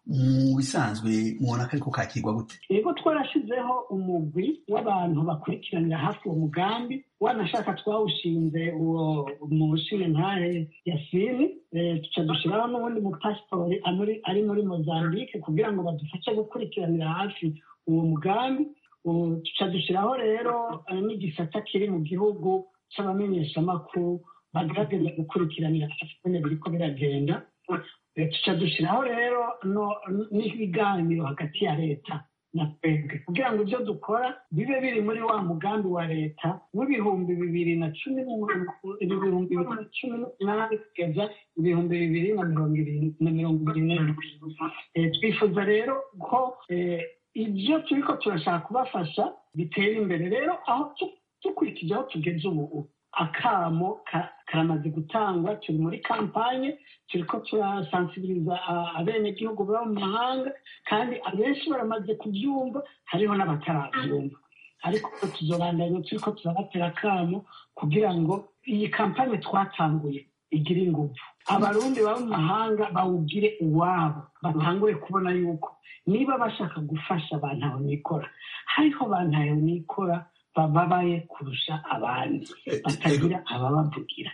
mu bisanzwe mubona ko ariko kakirwa gute yego twarashyizeho umugwi w'abantu bakurikiranira hafi uwo mugambi wanashaka twawushinze uwo mushinga ntahe yasini eh, tuca dushyiraho n'ubundi mupasitori amuri- ari muri mozambique kugira ngo badufashe gukurikiranira hafi uwo mugambi Ubu tuca dushyiraho rero eh, n'igisata kiri mu gihugu cy'abamenyeshamakuru bagerageza gukurikiranira hafi nyine biriko biragenda Eh, tuca dushyiraho rero no- n'ibiganiro hagati ya leta na twebwe kugira ngo ibyo dukora bibe biri muri wa mugambi wa leta w'ibihumbi bibiri na cumi n'umunani- ibihumbi bibiri na cumi n'umunani kugeza ibihumbi bibiri na mirongo ibiri na mirongo ibiri n'indwi Eh, twifuza rero ko eh, ibyo turiko turashaka kubafasha bitera imbere rero aho tu- dukurikije aho tugeze ubu akamo ka- karamaze gutangwa turi muri kampanye turiko turasansibiriza a- abenegihugu baba mu mahanga kandi abenshi baramaze kubyumva hariho n'abatarabyumva ariko tuzobandanya turiko turabatera akamo kugira ngo iyi kampanye twatanguye igire ingufu abarundi baba mu mahanga bawugire uwabo batangure kubona yuko niba bashaka gufasha abantu aho nikora hariho abantu aho nikora bababaye kurusha abandi batagira ababavugira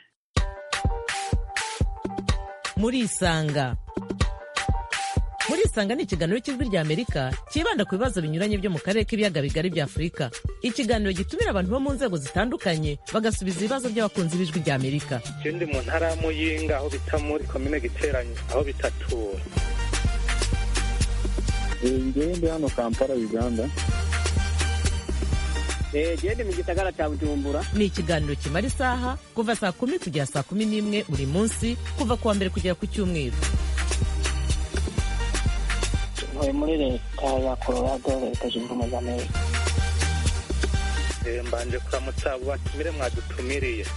murisanga murisanga ni ikiganiro cy'ijwi rya amerika cyibanda ku bibazo binyuranye byo mu karere k'ibiyaga bigari bya afurika ikiganiro gitumira abantu bo mu nzego zitandukanye bagasubiza ibibazo by'abakunzi b'ijwi rya amerika je ndi mu ntara ya muyinga aho bita muri komine giteranyi aho bitatura ngewe ndi hano kampala uganda gende mu gisagara cya bujumbura ni ikiganiro kimara isaha kuva saa kumi kugera saa kumi n'imwe buri munsi kuva ku wa mbere kugera ku cyumweru ntuye muri leta ya colorado leta zunze ubumwe za amerika Eh, mbanje kuramutsa abo batumire mwadutumiriye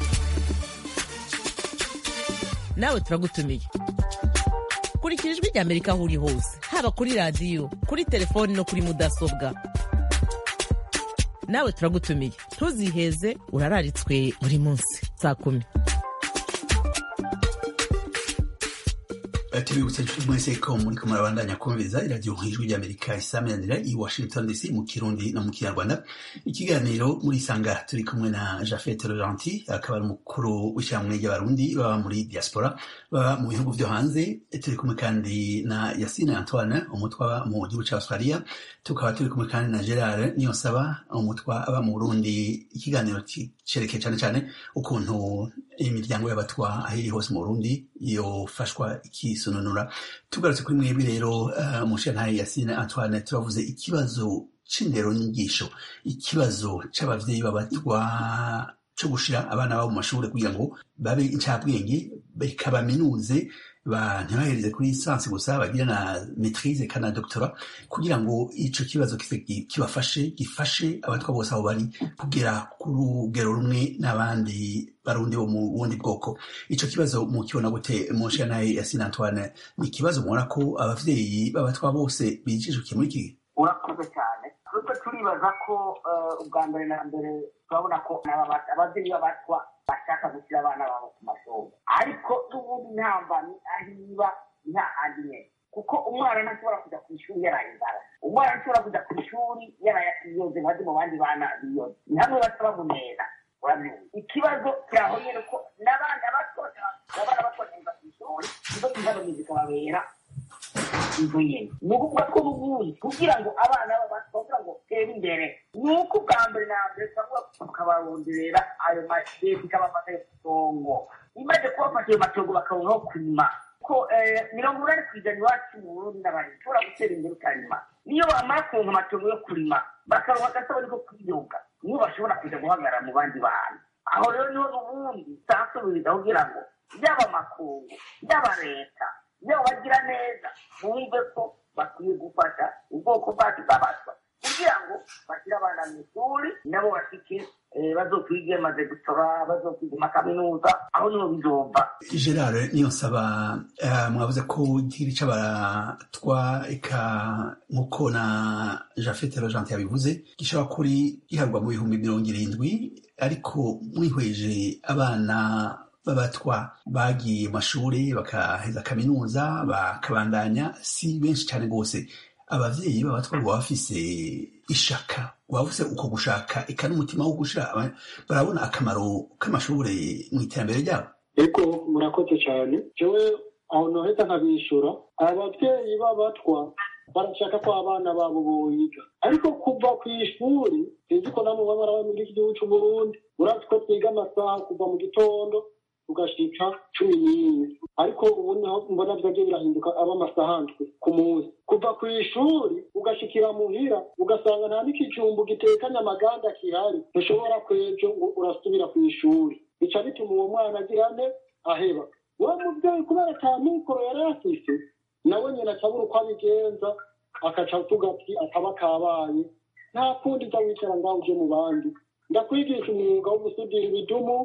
nawe turagutumiye kurikira ijwi rya amerika aho uri hose haba kuri radiyo kuri telefoni no kuri mudasobwa nawe turagutumiye ntuziheze urararitswe buri munsi saa kumi tubibutse inshuti mwese ko muri ko murabandanya kumviriza iradiyo nk'ijwi ry'amerika isaminanira i washington dc mu kirundi no mu kinyarwanda ikiganiro muri isanga turi kumwe na jafet laurenti akaba ari umukuru w'ishyirahamwe ry'abarundi baba muri diaspora baba mu bihugu byo hanze turi kumwe kandi na yasine antoine umutwe aba mu gihugu cya australia tukaba turi kumwe kandi na gerard niyonsaba umutwe aba mu burundi ikiganiro cerekeye cyane cyane ukuntu imiryango y'abatwa aho iri hose mu burundi yofashwa ikisununura tugarutse kuri mwebwe rero uh, mushantaye yasine antoine turavuze ikibazo c'indero nyigisho ikibazo c'abavyeyi b'abatwa co gushira abana babo mu mashuri kugira ngo babe incabwenge bikabaminuze ba ntibahereze kuri lisansi gusa bagira na maitrise kandi na doctora kugira ngo ico kibazo kise kibafashe gifashe abatwa bose aho bari kugera ku rugero rumwe n'abandi barundi bo mu bundi bwoko ico kibazo mukibona gute monshe naye yasine antoine ni ikibazo mubona ko abavyeyi b'abatwa bose bijijukiye muri iki gihe urakoze cyane twe turibaza ko eh, ubwa mbere na mbere turabona ko n'aba- ababyeyi b'abatwa bashaka gushyira abana babo ku mashuri ariko n'ubundi ntambamyi aho iba nta handi nyine kuko umwana ntashobora kujya ku ishuri yaraye inzara umwana ntashobora kujya ku ishuri yaraye yiyoze nka mu bandi bana biyoze ni hamwe basa bamunera urabyumva ikibazo kiraho nyine ko n'abana bato abana bato bagenda ku ishuri izo tuzabagize zikababera inzu nyine ni ukuvuga ko n'ubundi kugira ngo abana b'abantu kugira ngo batere imbere ni uko ubwa mbere na mbere turavuga tukabaronderera ayo leta ikabafata ayo matongo imaze kubafata ayo matongo bakabona aho kurima ko eh, mirongo inani ku ijana iwacu mu burundi n'abari ushobora gutera imbere ukarima niyo bamara kuronka amatongo yo kurima bakaronka agasabari ko kwiyunga niyo bashobora kuja guhagarara mu bandi bantu aho rero niho n'ubundi nsasubiriza kugira ngo yaba amakungu yaba leta yaba bagira neza bumve ko bakwiye gufasha ubwoko bwacu bw'abatwa kugira ngo bashyire abana mu ishuri nabo bashike eh, bazokwige maze gutora bazokwige amakaminuza aho niho bizova gerard niyo nsaba uh, mwavuze ko igihiri c'abatwa eka nk'uko na jafet rogente yabivuze gishobora kuri giharwa mu bihumbi mirongo irindwi ariko mwihweje abana b'abatwa bagiye mu mashuri bakaheza kaminuza bakabandanya si benshi cyane rwose abavyeyi b'abatwa baba bafise ishaka baba bafise uko gushaka eka n'umutima wo gushira aba- barabona akamaro k'amashure mu iterambere ryabo eko murakoze cyane jewe aho noheza nkabishura ababyeyi b'abatwa barashaka ko abana babo boyiga ariko kuva ku ishuri sinzi ko namwe baba baraba muri iki gihugu c'uburundi urazi ko twiga amasaha kuva mu gitondo tugashika cumi n'imwe ariko ubu niho mbona vyagiye birahinduka aba amasaha ndwi ku munsi kuva ku ishuri ugashikira muhira ugasanga nta n'ikijumbu gitekanye amaganda kihari ntushobora kwejo ngo urasubira ku ishuri bica bituma uwo mwana agira ne aheba wa muvyeyi kubera ata mikoro yari afise nawe nyina acabura uko abigenza akaca avuga ati akaba kabaye nta kundi uza wicara ngaho uje mu bandi ndakwigisha umwuga wo gusudira ibidumu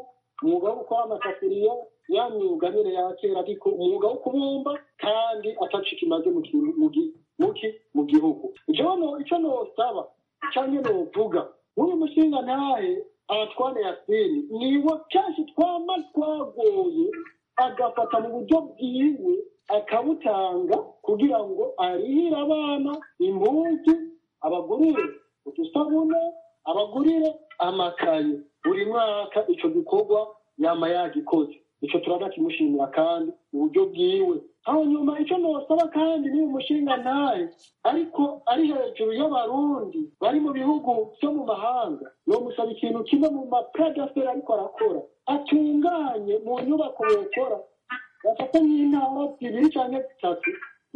umwuga wo gukora amasafuriya ya myuga nyine ya kera ariko umwuga wo kubumba kandi ataco kimaze mu ki- mu gi- mu ki- mu gihugu ico no- ico nosaba canke novuga nk'uyu mushinga ntahe abatwane yasini niwe kenshi twama twagoye agafata mu buryo bwiwe akabutanga kugira ngo arihire abana impuzu abagurire udusabune abagurire amakaye buri mwaka ico gikorwa yama yagikoze ico turaza kimushimira kandi uburyo bwiwe hanyuma ico nosaba kandi ni umushinga ntaye ariko ari hejuru y'abarundi bari mu bihugu vyo mu mahanga nomusaba ikintu kimwe mu mapradaferi ariko arakora atunganye mu nyubako bokora bafata nk'intara zibiri canke zitatu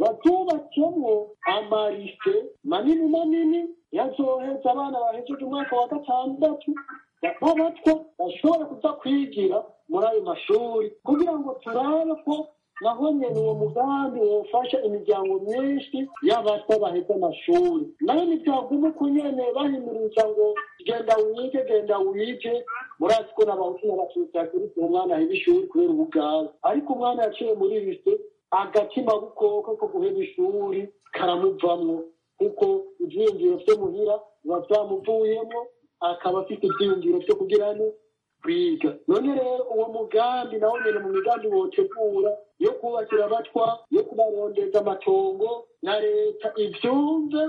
bazubakemwo amarise manini manini yazoheza abana bahejeje umwaka wa gatandatu b'abatwa bashobora kuza kwigira muri ayo mashuri kugira ngo turabe ko naho nyene uwo mugambi wofasha imiryango myinshi y'abatwa baheze amashuri nayo ntibyaguma uko nyene bahimiriza ngo genda wige genda wige murazi ko n'abahutu n'abatutsi hakurikiye umwana aheba ishuri kubera ubugaba ariko umwana yaciye muri lise agatima bukoko ko guheba ishuri karamuvamwo kuko ivyiyumviro vyo muhira biba vyamuvuyemwo akaba afite ivyiyumviro vyo kugira ne kwiga none rero uwo mugambi nawo nyene mu migambi wotegura yo kubakira abatwa yo kubarondeza amatongo na leta ivyumve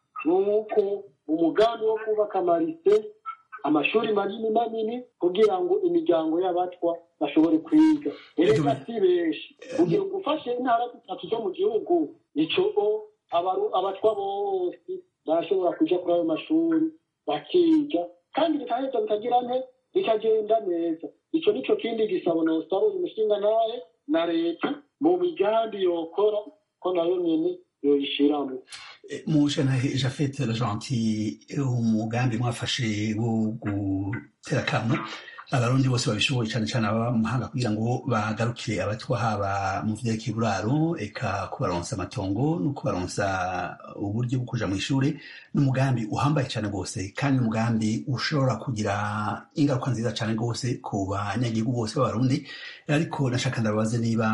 nuko umugambi wo kubaka amarise amashuri manini manini kugira ngo imiryango y'abatwa bashobore kwiga erega si benshi kugira ngo ufashe intara zitatu zo mu gihugu ico o abaru- abatwa bose barashobora kuja kuri ayo mashuri bakiga kandi bikaheza bikagira nte bikagenda neza ico nico kindi gisabo nosaba uyu mushinga nawe na leta mu migambi yokora ko nayo nyene yoyishiramwo mushanahe jafete gentil umugambi mwafashe wo gutera kamo abarundi bose babishoboye cyane cyane ababa mu mahanga kugira ngo bagarukire abatwa haba mu vyerekeye uburaro eka kubaronsa amatongo no kubaronsa uburyo bwo kuja mu ishuri n'umugambi uhambaye cyane rwose kandi umugambi ushobora kugira ingaruka nziza cyane rwose ku banyagihugu bose b'abarundi ariko nashaka ndababaze niba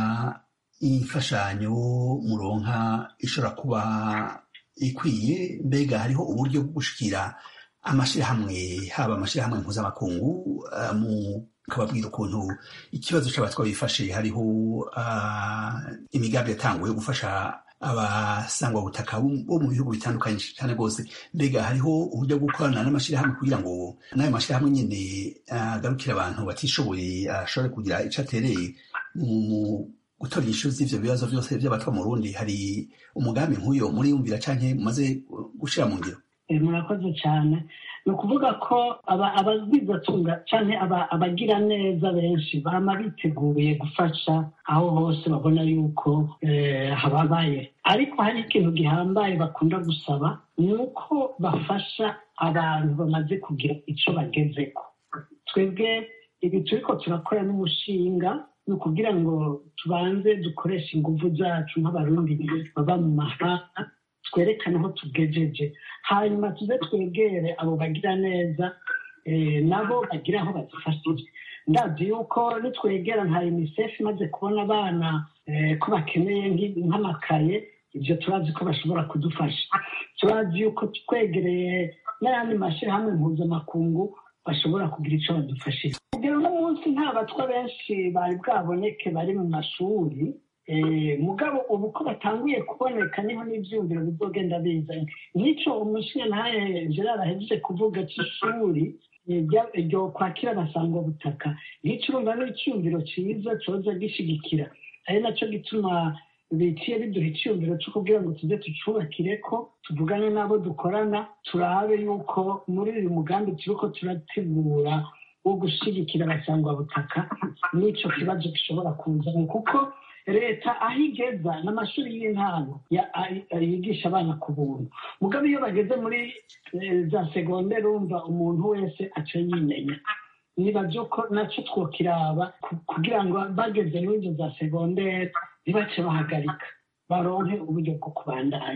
imfashanyo muronka ishobora kuba ikwiye mbega hariho uburyo bwo gushikira amashirahamwe haba amashirahamwe mpuzamakungu uh, mu kababwira ukuntu ikibazo c'abatwa bifashe hariho uh, imigambi yatanguye yo gufasha abasangwa butaka bo mu bihugu bitandukanye cyane rwose mbega hariho uburyo bwo gukorana n'amashirahamwe kugira ngo n'ayo mashirahamwe nyene agarukire abantu batishoboye ashobore kugira ico atereye mu gutora inyishu z'ivyo bibazo vyose vy'abatwa mu Burundi hari umugambi nk'uyo muriyumvira canke mumaze gushira mu ngiro Eh, murakoze cyane ni ukuvuga ko aba- abagwizatunga cyane abagira neza benshi bama biteguye gufasha aho hose babona yuko eh, hababaye ariko hari ikintu gihambaye bakunda gusaba ni uko bafasha abantu bamaze kugira icyo bagezeko twebwe ibi turiko turakora n'umushinga ni ukugira ngo tubanze dukoreshe ingufu zacu nk'abarundi baba mu mahanga twerekane aho tugejeje hanyuma tuze twegere abo bagira neza eh, nabo bagira aho bazifashije ndazi yuko nitwegera nka unicef imaze kubona abana eh, ko bakeneye nk'i- nk'amakaye ibyo turazi ko bashobora kudufasha turazi yuko twegereye n'ayandi mashyirahamwe mpuzamakungu bashobora kugira icyo badufashije kugera uno munsi nta batwa benshi bari bwaboneke bari mu mashuri Eh, mugabo ubu ko batanguye kuboneka niho n'ivyumviro bizogenda biza nico umushinga ntaye gerard ahejeje kuvuga c'ishuri eh, rya- ryo kwakira abasangwa butaka nico urumva n'iciyumviro ciza coza gishigikira ari naco gituma biciye biduha iciyumviro co kugira ngo tuze tucubakireko tuvugane n'abo dukorana turabe yuko muri uyu mugambi turiko turategura wo gushigikira abasangwa butaka n'ico kibazo gishobora kuzamo kuko leta aho igeza n'amashuri y'intango ya- ay- yigisha abana ku buntu mugabo iyo bageze muri eh, za segonderi urumva umuntu wese aca yimenya niba byo ko nacyo twokiraba ku- kugira ngo bageze muri izo za segonderi ntibace bahagarika baronke uburyo bwo kubandanya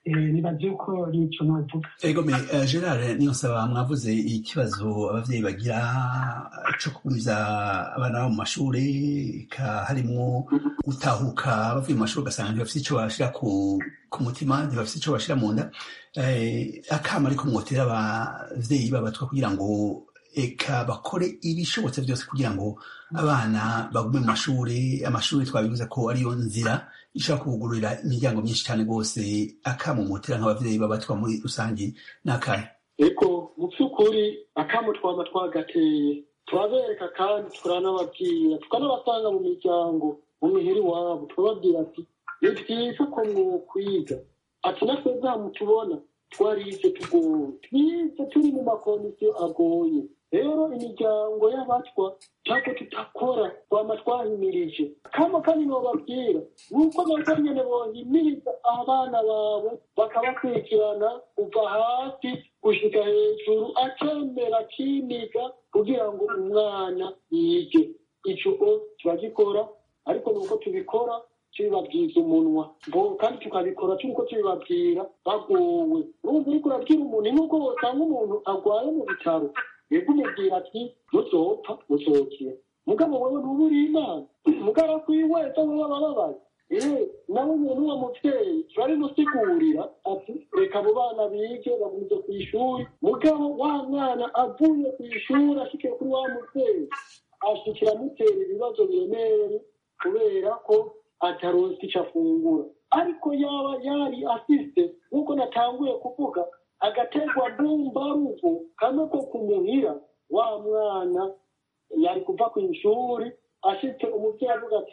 nibaze yuko nico novuga ego me uh, gerard niyo nsaba mwavuze ikibazo abavyeyi bagira co kugumiza abana babo mu mashure ka harimwo gutahuka bavuye mu mashure ugasanga ntibafise ico bashira ku, ku mutima ntibafise ico bashira mu nda eh, akama ariko mwotera abavyeyi babatwa kugira ngo eka bakore ibishobotse byose kugira ngo abana bagume mu mashuri amashuri twabivuze ko ariyo nzira ishobora kubugururira imiryango myinshi cyane rwose akamumutira nk'ababyeyi babatwa muri rusange n'akahe eko mu by'ukuri akamu twaba twagateye turabereka kandi turanababwira tukanabasanga mu miryango mu mihiri wabo turababwira ati ni byiza ko mwokwiga ati natwe mutubona twarize tugoye twize turi mu makondisiyo agoye rero imiryango y'abatwa ntabwo tutakora twama twahimirije kama kandi nobabwira nuko nabwo nyene bohimiriza abana bawe bakabakurikirana kuva hasi gushika hejuru akemera akimiga kugira ngo umwana yige ico turagikora ariko nuko tubikora tubibabwiza umunwa kandi tukabikora turiko tubibabwira bagowe urumva uriko urabwira umuntu nuko wosanga umuntu agwaye mu bitaro yego umubwira ati muzopfa muzokira mugabo wewe ntuba uri imana mugara kwiweza wewe abababaye ee nawe umuntu wa muvyeyi turabimusigurira ati reka abo bana bige bagumize ku ishuri mugabo wa mwana avuye ku ishuri ashikiye kuri wa muvyeyi ashikira amutera ibibazo biremereye kubera ko ataronse ico afungura ariko yaba yari afise nk'uko natanguye kuvuga agategwa mbumbaruvu kamwe ko kumuhira wa mwana yari kuva ku ishuri ashitse umuvyeyi avuga ati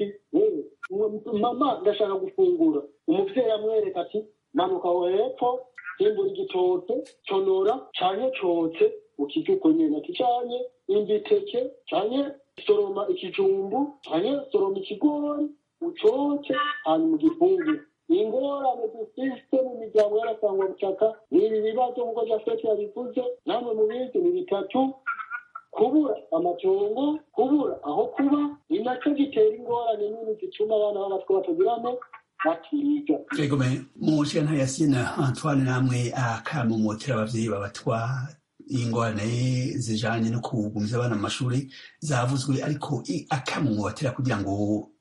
mama ndashaka gufungura umuvyeyi amwereka ati manuka hepfo himbura igitoke conora canke cotse ukirya uko nyene ati canke imbiteke canke soroma ikijumbu canke soroma ikigori ucoce hanyuma ugifungure ingorane dufise mu miryango y'arasangwa butaka ni ibi bibazo nk'uko jafeti yabivuze namwe mubizi ni bitatu kubura amatongo kubura aho kuba ni nacyo gitera ingorane nini zituma abana b'abatwa batagiramo batiga ego me mushira ntayasina antoine namwe akamumotera abavyeyi babatwa ingorane zijanye no kugumiza abana mu mashuri zavuzwe ariko akamumotera kugira ngo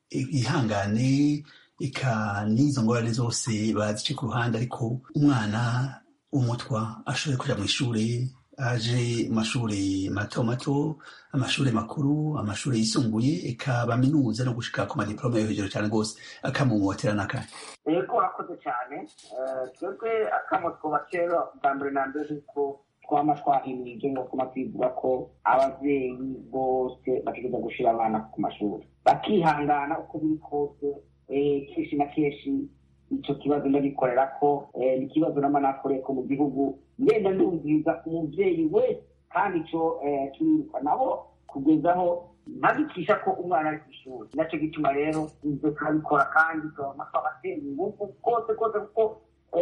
ihangane eka n'izo ngorane zose bazice ku ruhande ariko umwana w'umutwa ashobore kuja mu ishuri aje mu mashuri mato mato amashuri makuru amashuri yisumbuye eka baminuza no gushika ku madiplome yo hejuru cyane rwose akamumotera n'akahe ego urakoze cyane twebwe akamo twubatera bwa mbere na mbere kuko twama twahimirije ngo kuma twivuga ko abavyeyi bose bategereza gushira abana ku mashuri bakihangana uko biri kose kenshi na kenshi ico kibazo ndagikorera ko ni ikibazo nama nakoreye ko mu gihugu ngenda ndumviriza umuvyeyi wese kandi ico turiruka nabo kugezaho ntabikisha ko umwana ari kw'ishuri naco gituma rero ivyo turabikora kandi turabona twabatera ingufu kose kose kuko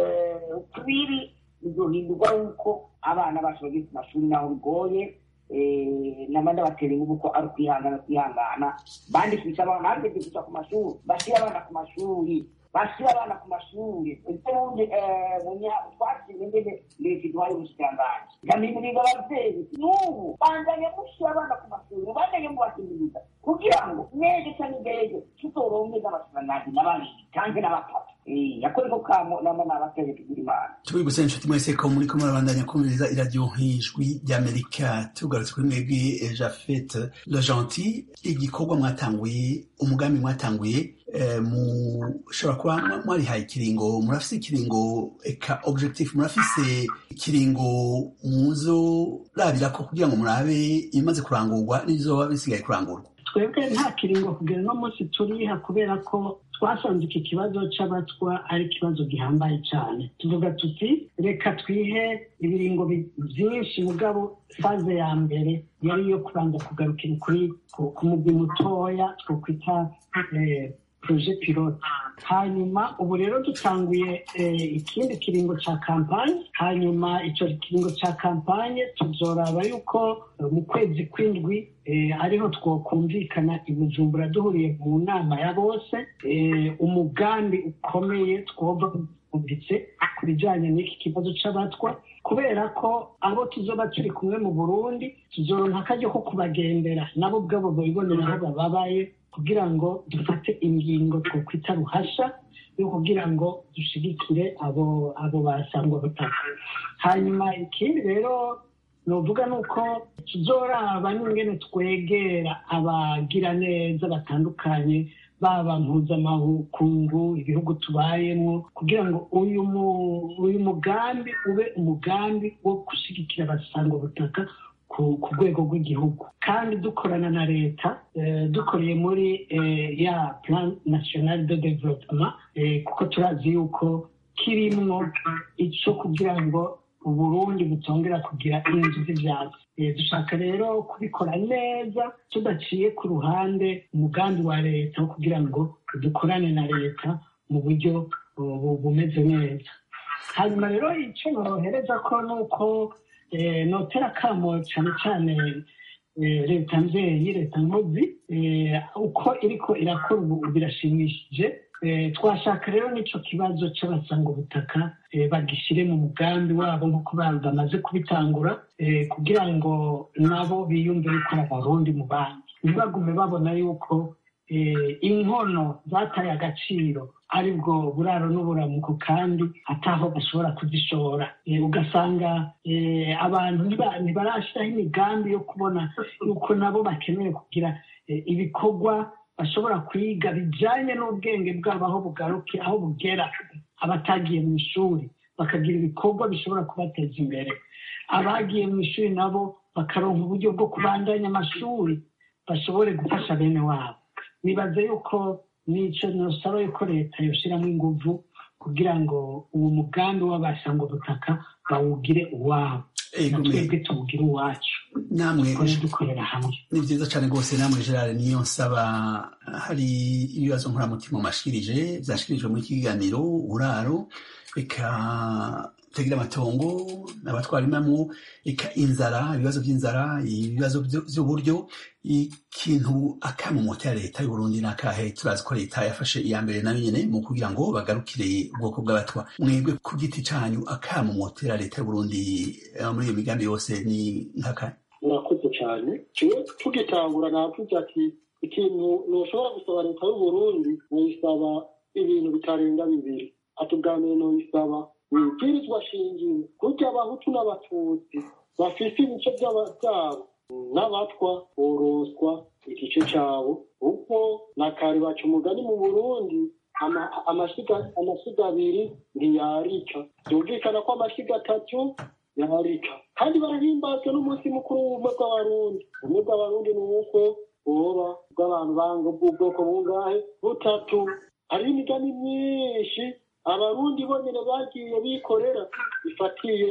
tubiri bizohindurwa yuko abana bacu bageze ku mashuri naho bigoye nama ndabatera ingufu ko ari ukwihangana kwihangana bandikisha abana hageze kuja ku mashuri bashira abana ku mashuri bashira abana ku mashuri ubundi twashimye ngene leta iduhaye ubushikiranganji ndamimiriza abavyeyi n'ubu bandanye mushira abana ku mashuri bandanye mubahimiriza kugira ngo nege canke ndege tuzoronke n'abashikiranganji n'ababiri canke n'abatatu yakoreko kamo nama nabateye tugira imana tubibutse inshuti mwese ko muriko murabandanya kumviriza iradiyo nk'ijwi ry'amerika tugarutse kuri mwebwe jafete le gentil igikorwa mwatanguye umugambi mwatanguye mushobora kuba mwarihaye ikiringo murafise ikiringo eka objectif murafise ikiringo muzorabirako kugira ngo murabe ibimaze kurangurwa n'ibizoba bisigaye kurangurwa twebwe nta kiringo kugera uno munsi turiha kubera ko twasanze iki kibazo c'abatwa ari ikibazo gihambaye cyane tuvuga tuti reka twihe ibiringo byinshi mugabo faze ya mbere yari iyo kubanza kugarukira kuri ku mugwi mutoya twokwita proje pilote hanyuma ubu rero dutanguye ikindi kiringo ca kampanye hanyuma ico kiringo ca kampanye tuzoraba yuko mu kwezi kw'indwi ariho twokumvikana i bujumbura duhuriye mu nama ya bose umugambi ukomeye twoba bwumvise ku bijyanye n'iki kibazo cy'abatwa kubera ko abo tuzoba turi kumwe mu burundi tuzoronka akaryo ko kubagendera nabo ubwabo babibonera aho bababaye kugira ngo dufate ingingo twokwita ruhasha yo kugira ngo dushigikire abo abo basangwa butaka hanyuma ikindi rero nuvuga ni uko tuzoraba n'ingene twegera abagira neza batandukanye baba mpuzamakungu ibihugu tubayemo kugira ngo uyu uyu mugambi ube umugambi wo gushyigikira abasangwa butaka ku rwego rw'igihugu kandi dukorana na leta dukoreye muri ya plan national de development kuko turazi yuko kirimwo icyo kugira ngo uburundi butongera kugira inzu z'ibyatsi dushaka rero kubikora neza tudaciye ku ruhande umugambi wa leta wo kugira ngo dukorane na leta mu buryo bumeze neza hanyuma rero icyo norohereza ko ni uko notera akamo cyane cyane leta nzeye leta nkozi uko iriko irakora ubu birashimishije twashaka rero n'icyo kibazo cy'abasanga ubutaka bagishyire mu mugambi wabo nk'uko bamaze kubitangura kugira ngo nabo biyumve yuko ari abarundi mu bandi ntibagume babona yuko inkono zataye agaciro aribwo buraro n'uburamuko kandi ataho bashobora kuzishora ugasanga abantu ntibarashyiraho imigambi yo kubona yuko nabo bakeneye kugira ibikorwa bashobora kwiga bijyanye n'ubwenge bwabo aho bugaruke aho bugera abatagiye mu ishuri bakagira ibikorwa bishobora kubateza imbere abagiye mu ishuri nabo bakaronka uburyo bwo kubandanya amashuri bashobore gufasha bene wabo nibaze yuko n'icyo nusaba yuko leta yoshyiramo ingufu kugira ngo uwo mugambi w'abasanga ubutaka bawugire uwabo twebwe tuwugire uwacu namwe dukorera hamwe ni byiza cyane rwose namwe gerard niyo nsaba hari ibibazo nkoramutima mashikirije byashikirijwe muri iki kiganiro uburaro reka tagira amatongo abatwara imamu reka inzara ibibazo by'inzara ibibazo by'uburyo ikintu akamumota ya leta y'uburundi n'akahe turazi ko leta yafashe iya mbere nayo nyine mu kugira ngo bagarukire ubwoko bw'abatwa mwebwe ku giti cyanyu akamumotera leta y'uburundi muri iyo migambi yose ni nk'akahe murakoze cyane kimwe tugitangura navuze ati ikintu ntushobora gusaba leta y'uburundi nuyisaba ibintu bitarenga bibiri ati ubwa mbere nuyisaba ibwirizwa shingiro kurya abahutu n'abatutsi bafise ibice byabo n'abatwa boroswa igice cyabo kuko na kare baca umugani mu burundi amashyiga abiri ntiyarika byumvikana ko amashyiga atatu yarika kandi barahimbazwa n'umunsi mukuru w'ubumwe bw'abarundi ubumwe bw'abarundi ni uko boba bw'abantu banga bw'ubwoko bungahe butatu hariho imigani myinshi abarundi bonyine bagiye bikorera bifatiye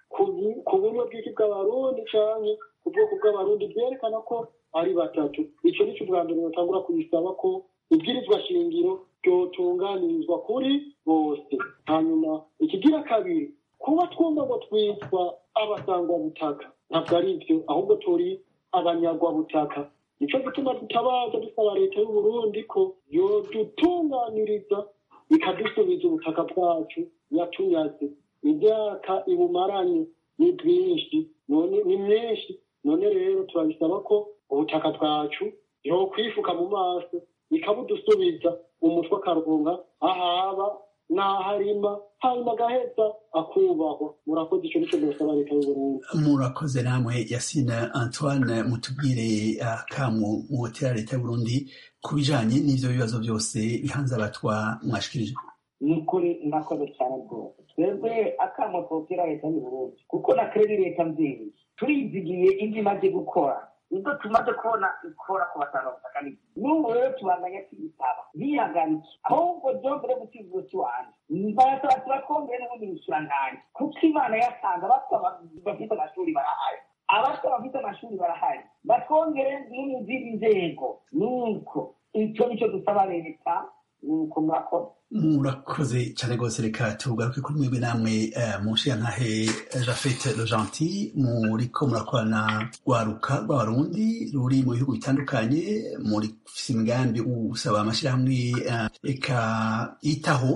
ku buryo bw'iki bw'abarundi cyane ku bwoko bw'abarundi byerekana ko ari batatu icyo ni cyo bwa mbere batangura kubisaba ko ibwirizwa shingiro ryotunganirizwa kuri bose hanyuma ikigira kabiri kuba twumva ngo twitwa abasangwabutaka ntabwo ari byo ahubwo turi abanyagwabutaka nicyo gituma tutabaza dusaba leta y'uburundi ko yodutunganiriza ikadusubiza ubutaka bwacu yatunyaze imyaka ibumaranye ni bwinshi none ni myinshi none rero turabisaba ko ubutaka bwacu yokwifuka mu maso ikabudusubiza umutwe akaronka ahaba n'aharima hanyuma agaheza akubahwa murakoze icyo nicyo dusaba leta y'uburundi murakoze namwe yasine antoine mutubwire akamu muhotera leta y'uburundi ku bijanye n'ivyo bibazo byose bihanze abatwa mwashikirije ni ukuri murakoze cyane rwose twebwe akamo twotera leta y'uburundi kuko na kredi leta mvyeyi turizigiye ibyo imaze gukora nibwo tumaze kubona ikora ku batanga butaka n'ibyo n'ubu rero tubandanya tuyisaba ntihagarike ahubwo byongere gusiga iwanjye barasaba tubatwongere n'ubundi bushirangange kuko imana yasanga basaba bafite amashuri barahari abasaba bafite amashuri barahari batwongere no mu zindi nzego nuko icyo nicyo dusaba leta nuko murakoze murakoze cyane rwose reka tugaruke kuri mwebwe namwe mu nshingantahe jafete le gentil muriko murakorana rwaruka rw'abarundi ruri mu bihugu bitandukanye muri imigambi usaba amashyirahamwe reka yitaho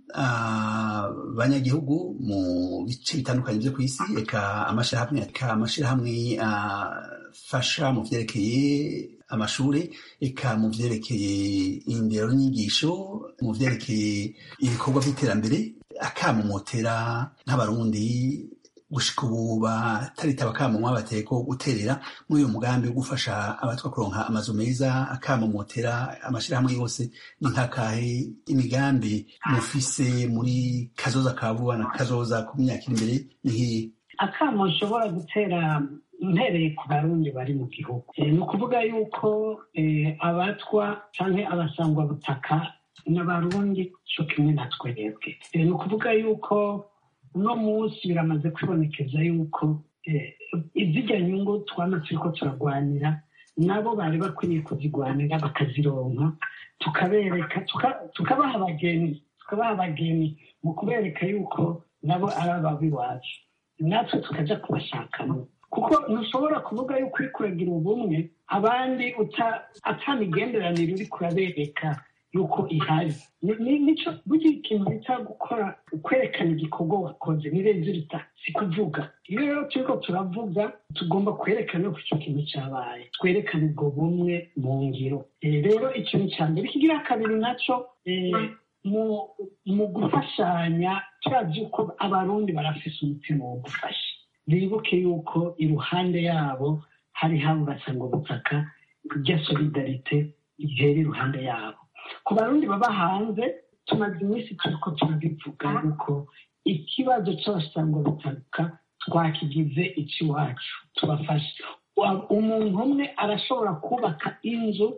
abanyagihugu mu bice bitandukanye byo ku isi eka amashyirahamwe eka amashyirahamwe afasha mu vyerekeye amashuri eka mu vyerekeye indero n'inyigisho mu vyerekeye ibikorwa by'iterambere akamumotera nk'abarundi gushika ubu bataritaba akamunwa bateye ko guterera muri uyu mugambi wo gufasha abatwa kuronka amazu meza akamumotera amashirahamwe yose ni nkakahe imigambi mufise muri kazoza ka vuba na kazoza ku myaka iri imbere ni nk'iyi akamo nshobora gutera mpereye ku barundi bari mu gihugu ni ukuvuga yuko abatwa canke abasangwa butaka n'abarundi co kimwe na twebwe ni ukuvuga yuko uno munsi biramaze kwibonekeza yuko izijya nyungu twama turiko turagwanira nabo bari bakwiriye kuzigwanira bakazironka tukabereka tukabaha abageni tukabaha abageni mu kubereka yuko nabo ari ababi iwacu natwe tukaja kubashakamo kuko ntushobora kuvuga yuko uri kuragira ubumwe abandi ata migenderanire uri kurabereka yuko ihari nico burya ikintu bita gukora kwerekana igikorwa wakoze ni rezilita si kuvuga iyo rero turiko turavuga tugomba kwerekana yuko icyo kintu cyabaye twerekana ubwo bumwe mu ngiro rero ikintu cya mbere ikigira kabiri naco mu gufashanya turazi yuko abarundi barafise umutima wo gufasha bibuke yuko iruhande yabo hari habo basanga ubutaka rya solidarite ihera iruhande yabo ku barundi baba hanze tumaze iminsi turiko turabivuga yuko ikibazo cy'abasanga ubutaka twakigize icy'iwacu tubafashe umuntu umwe arashobora kubaka inzu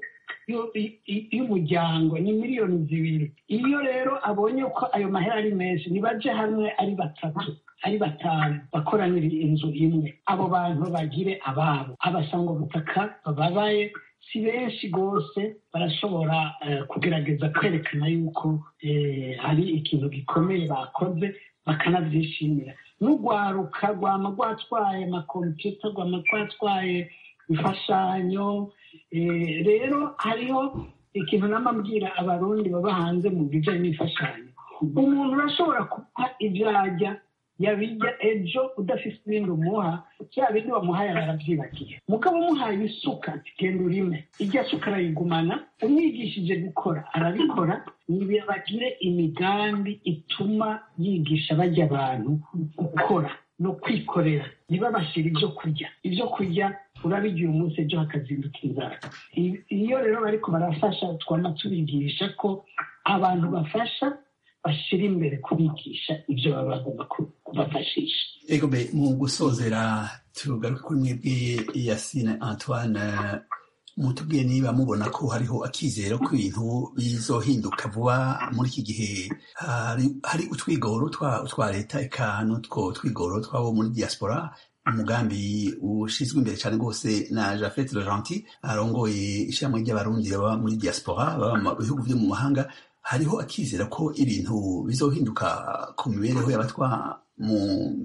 y'umuryango ni miliyoni zibiri iyo rero abonye ko ayo mahera ari menshi nibaje hamwe ari batatu ari batanu bakoranira inzu imwe abo bantu bagire ababo abasanga ubutaka bababaye si benshi rwose barashobora kugerageza kwerekana yuko hari ikintu gikomeye bakoze bakanabyishimira n'urwaruka rwama rwatwaye amakompiyuta rwama rwatwaye imfashanyo rero hariho ikintu namabwira abarundi baba hanze mu bijyanye n'imfashanyo umuntu urashobora kuba ibyajya yabijya ejo udafite ibindi umuha bya bindi wamuhaye arabyibagiye mugabo umuhaye isuka genda urime ijya suka arayigumana umwigishije gukora arabikora bagire imigambi ituma yigisha bajya abantu gukora no kwikorera ntibabashyire ibyo kurya ibyo kurya urabigira umunsi ejo hakazinduka inzara iyo rero bariko barafasha twama tubigisha ko abantu bafasha bashyira imbere kubigisha ibyo baba bagomba kubafashisha ego be mu gusozera tugaruke kuri mwebwe yasine antoine mutubwiye niba mubona ko hariho akizero ko ibintu bizohinduka vuba muri iki gihe hari utwigoro twa leta eka n'utwo twigoro twabo muri diaspora umugambi ushyizwe imbere cyane rwose na jafete Laurenti arongoye ishyirahamwe ry'abarundi baba muri diaspora baba mu bihugu byo mu mahanga hariho akizera ko ibintu bizohinduka ku mibereho y'abatwa mu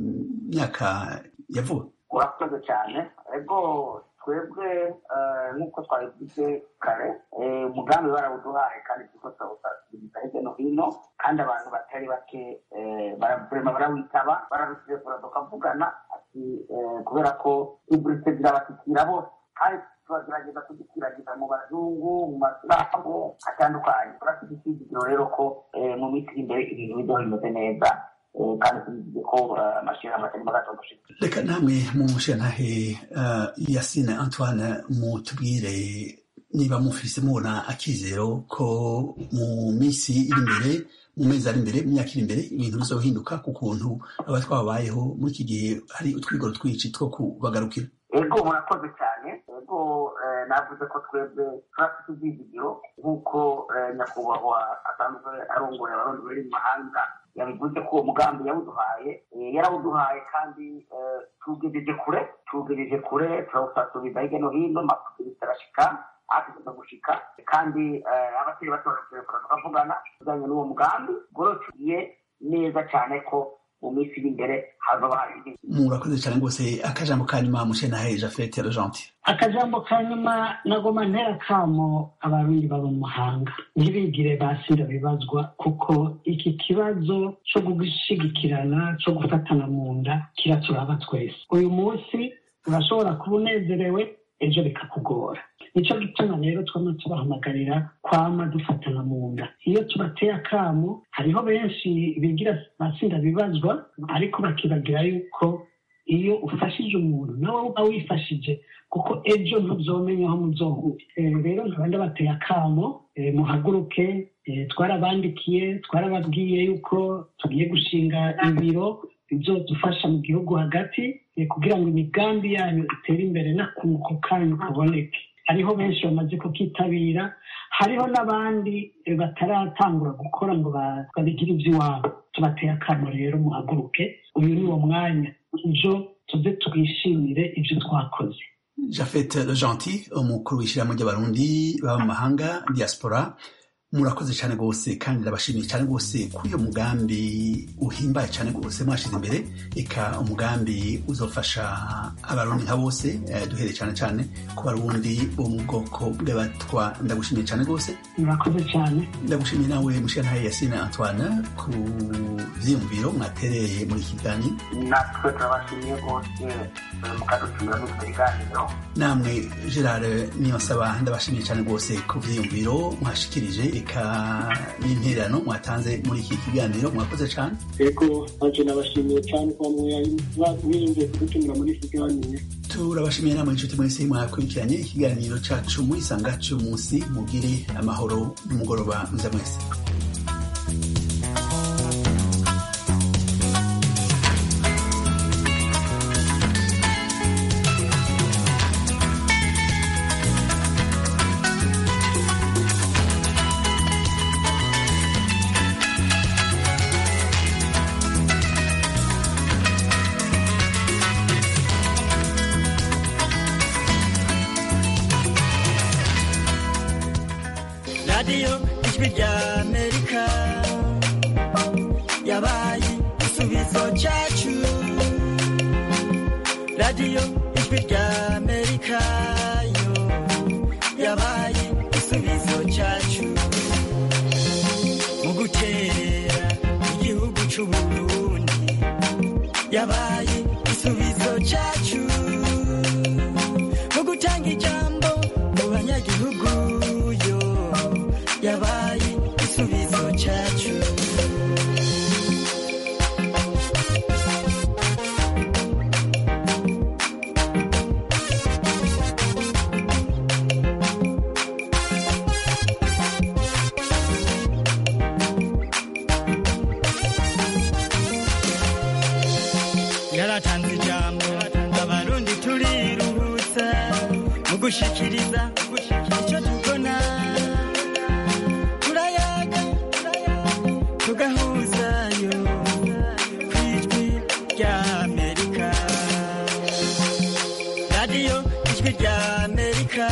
myaka ya vuba urakoze cyane ego twebwe nk'uko twabivuze kare umugambi barawuduhaye kandi turiko turawusasiriza hirya no hino kandi abantu batari bake barema barawitaba bararutelefona tukavugana ati kubera ko iburite zirabashyikira bose kandi turagerageza kugikwirakwiza mu bazungu mu masiramu atandukanye turafite icyizigiro rero ko mu minsi iri imbere ibintu bizohindutse neza kandi tubivuze ko amashyirahamwe atari magato gushika reka namwe mu mushyiranahe yasine antoine mutubwire niba mufise mubona akizero ko mu minsi iri imbere mu mezi ari imbere mu myaka iri imbere ibintu bizohinduka ku kuntu aba twabayeho muri iki gihe hari utwigoro twinshi two kubagarukira ego murakoze cyane ego navuze ko twebwe turafite ibyizigiro nk'uko nyakubahwa asanzwe arongoye abarundi bari mu mahanga yabivuze ko uwo mugambi yawuduhaye yarawuduhaye kandi tugejeje kure tugejeje kure turawusasubiza hirya no hino amakuru arashika atugeza gushika kandi abakiri bato baraturekura tukavugana bijyanye n'uwo mugambi ubwo tugiye neza cyane ko mu minsi iri imbere hazoba hari ibindi murakoze cyane rwose akajambo ka nyuma mushenahe jafete rojanti akajambo ka nyuma nagoma ntera kamo abarundi baba mu mahanga ntibigire basira bibazwa kuko iki kibazo cyo gushigikirana cyo gufatana mu nda kiraturaba twese uyu munsi urashobora kuba unezerewe ejo bikakugora nicyo gituma rero twama tubahamagarira kwama dufatana mu nda iyo tubateye akamo hariho benshi bigira basinda bibazwa ariko bakibagira yuko iyo ufashije umuntu nawe uba wifashije kuko ejo ntuzomenya aho muzohura rero nkaba ndabateye akamo muhaguruke twarabandikiye twarababwiye yuko tugiye gushinga ibiro bizodufasha mu gihugu hagati kugira ngo imigambi yanyu itere imbere n'akunguko kanyu kaboneke hariho benshi bamaze kukitabira hariho n'abandi bataratangura gukora ngo babigire iby'iwabo tubateye akamo rero muhaguruke uyu ni wo mwanya ejo tuze twishimire ibyo twakoze jafete gentil umukuru w'ishyirahamwe ry'abarundi baba mu mahanga diaspora murakoze cyane rwose kandi ndabashimiye cyane rwose ko uyu mugambi uhimbaye cyane rwose mwashyize imbere eka umugambi uzofasha abarundi nka bose duhere cyane cyane ku barundi bo mu bwoko bw'abatwa ndagushimiye cyane rwose murakoze cyane ndagushimiye nawe mushyiranaye yasine antoine ku byiyumviro mwatereye muri iki kiganiro natwe turabashimiye rwose mukadutumira muri iki kiganiro namwe gerard niyonsaba ndabashimiye cyane rwose ku byiyumviro mwashikirije eka n'intererano mwatanze muri iki kiganiro mwakoze cyane yego ntacyo nabashimiye cyane kuba mwiyumviye kudutumira muri iki kiganiro turabashimiye namwe inshuti mwese mwakurikiranye ikiganiro cyacu muri sanga cy'umunsi mugire amahoro n'umugoroba mwiza mwese radiyo ijwi rya amerika yabaye igisubizo cyacu radiyo ijwi rya amerika yo yabaye igisubizo cyacu mu guterera igihugu cy'uburundi yabaye igisubizo cyacu mu gutanga ijambo mu banyagihugu yo yabaye igisubizo cyacu yaratanze ijambo abarundi turiruhutsa mu gushikiriza icyo tubona turayaga tugahuzayo ku ijwi rya amerika radiyo ijwi rya amerika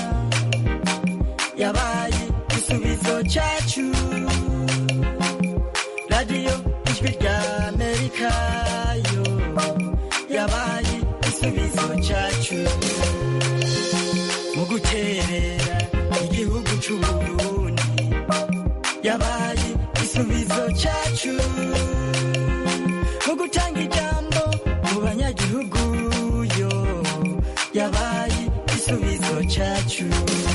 yabaye igisubizo cyacu radiyo ijwi rya amerika yo yabaye igisubizo cyacu mu guterera igihugu cy'uburundi yabaye igisubizo cyacu mu gutanga ijambo mu banyagihugu yo yabaye igisubizo cyacu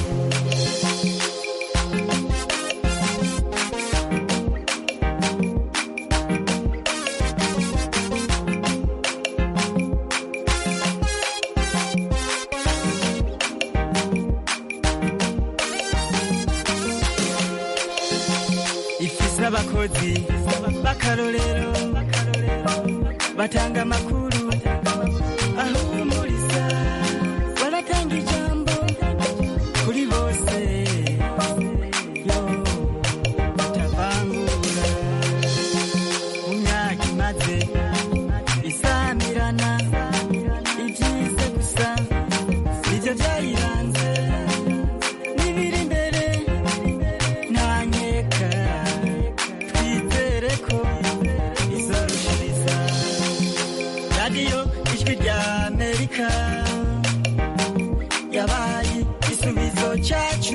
ifise abakozi b'akarorero batanga amakuru ahumuriza baratanga ijambo kuri bose yo batavangura mu myaka imaze isamirana ibyize gusa nibyo byayiranze n'ibiri imbere ntanyeka twizere ko izorushiriza ijwi rya amerika yabaye igisubizo cyacu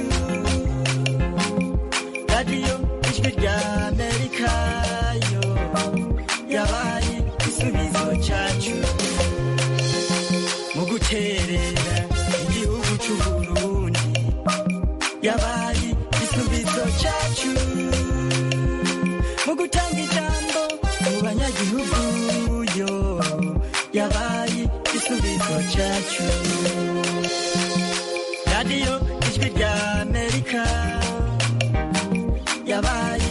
radiyo ijwi rya amerika yo yabaye igisubizo cyacu mu guterera igihugu cy'uburundi yabaye igisubizo cyacu mu gutanga ijambo mu banyagihugu yo yabaye igisubizo cyacu radiyo ijwi rya amerika yabaye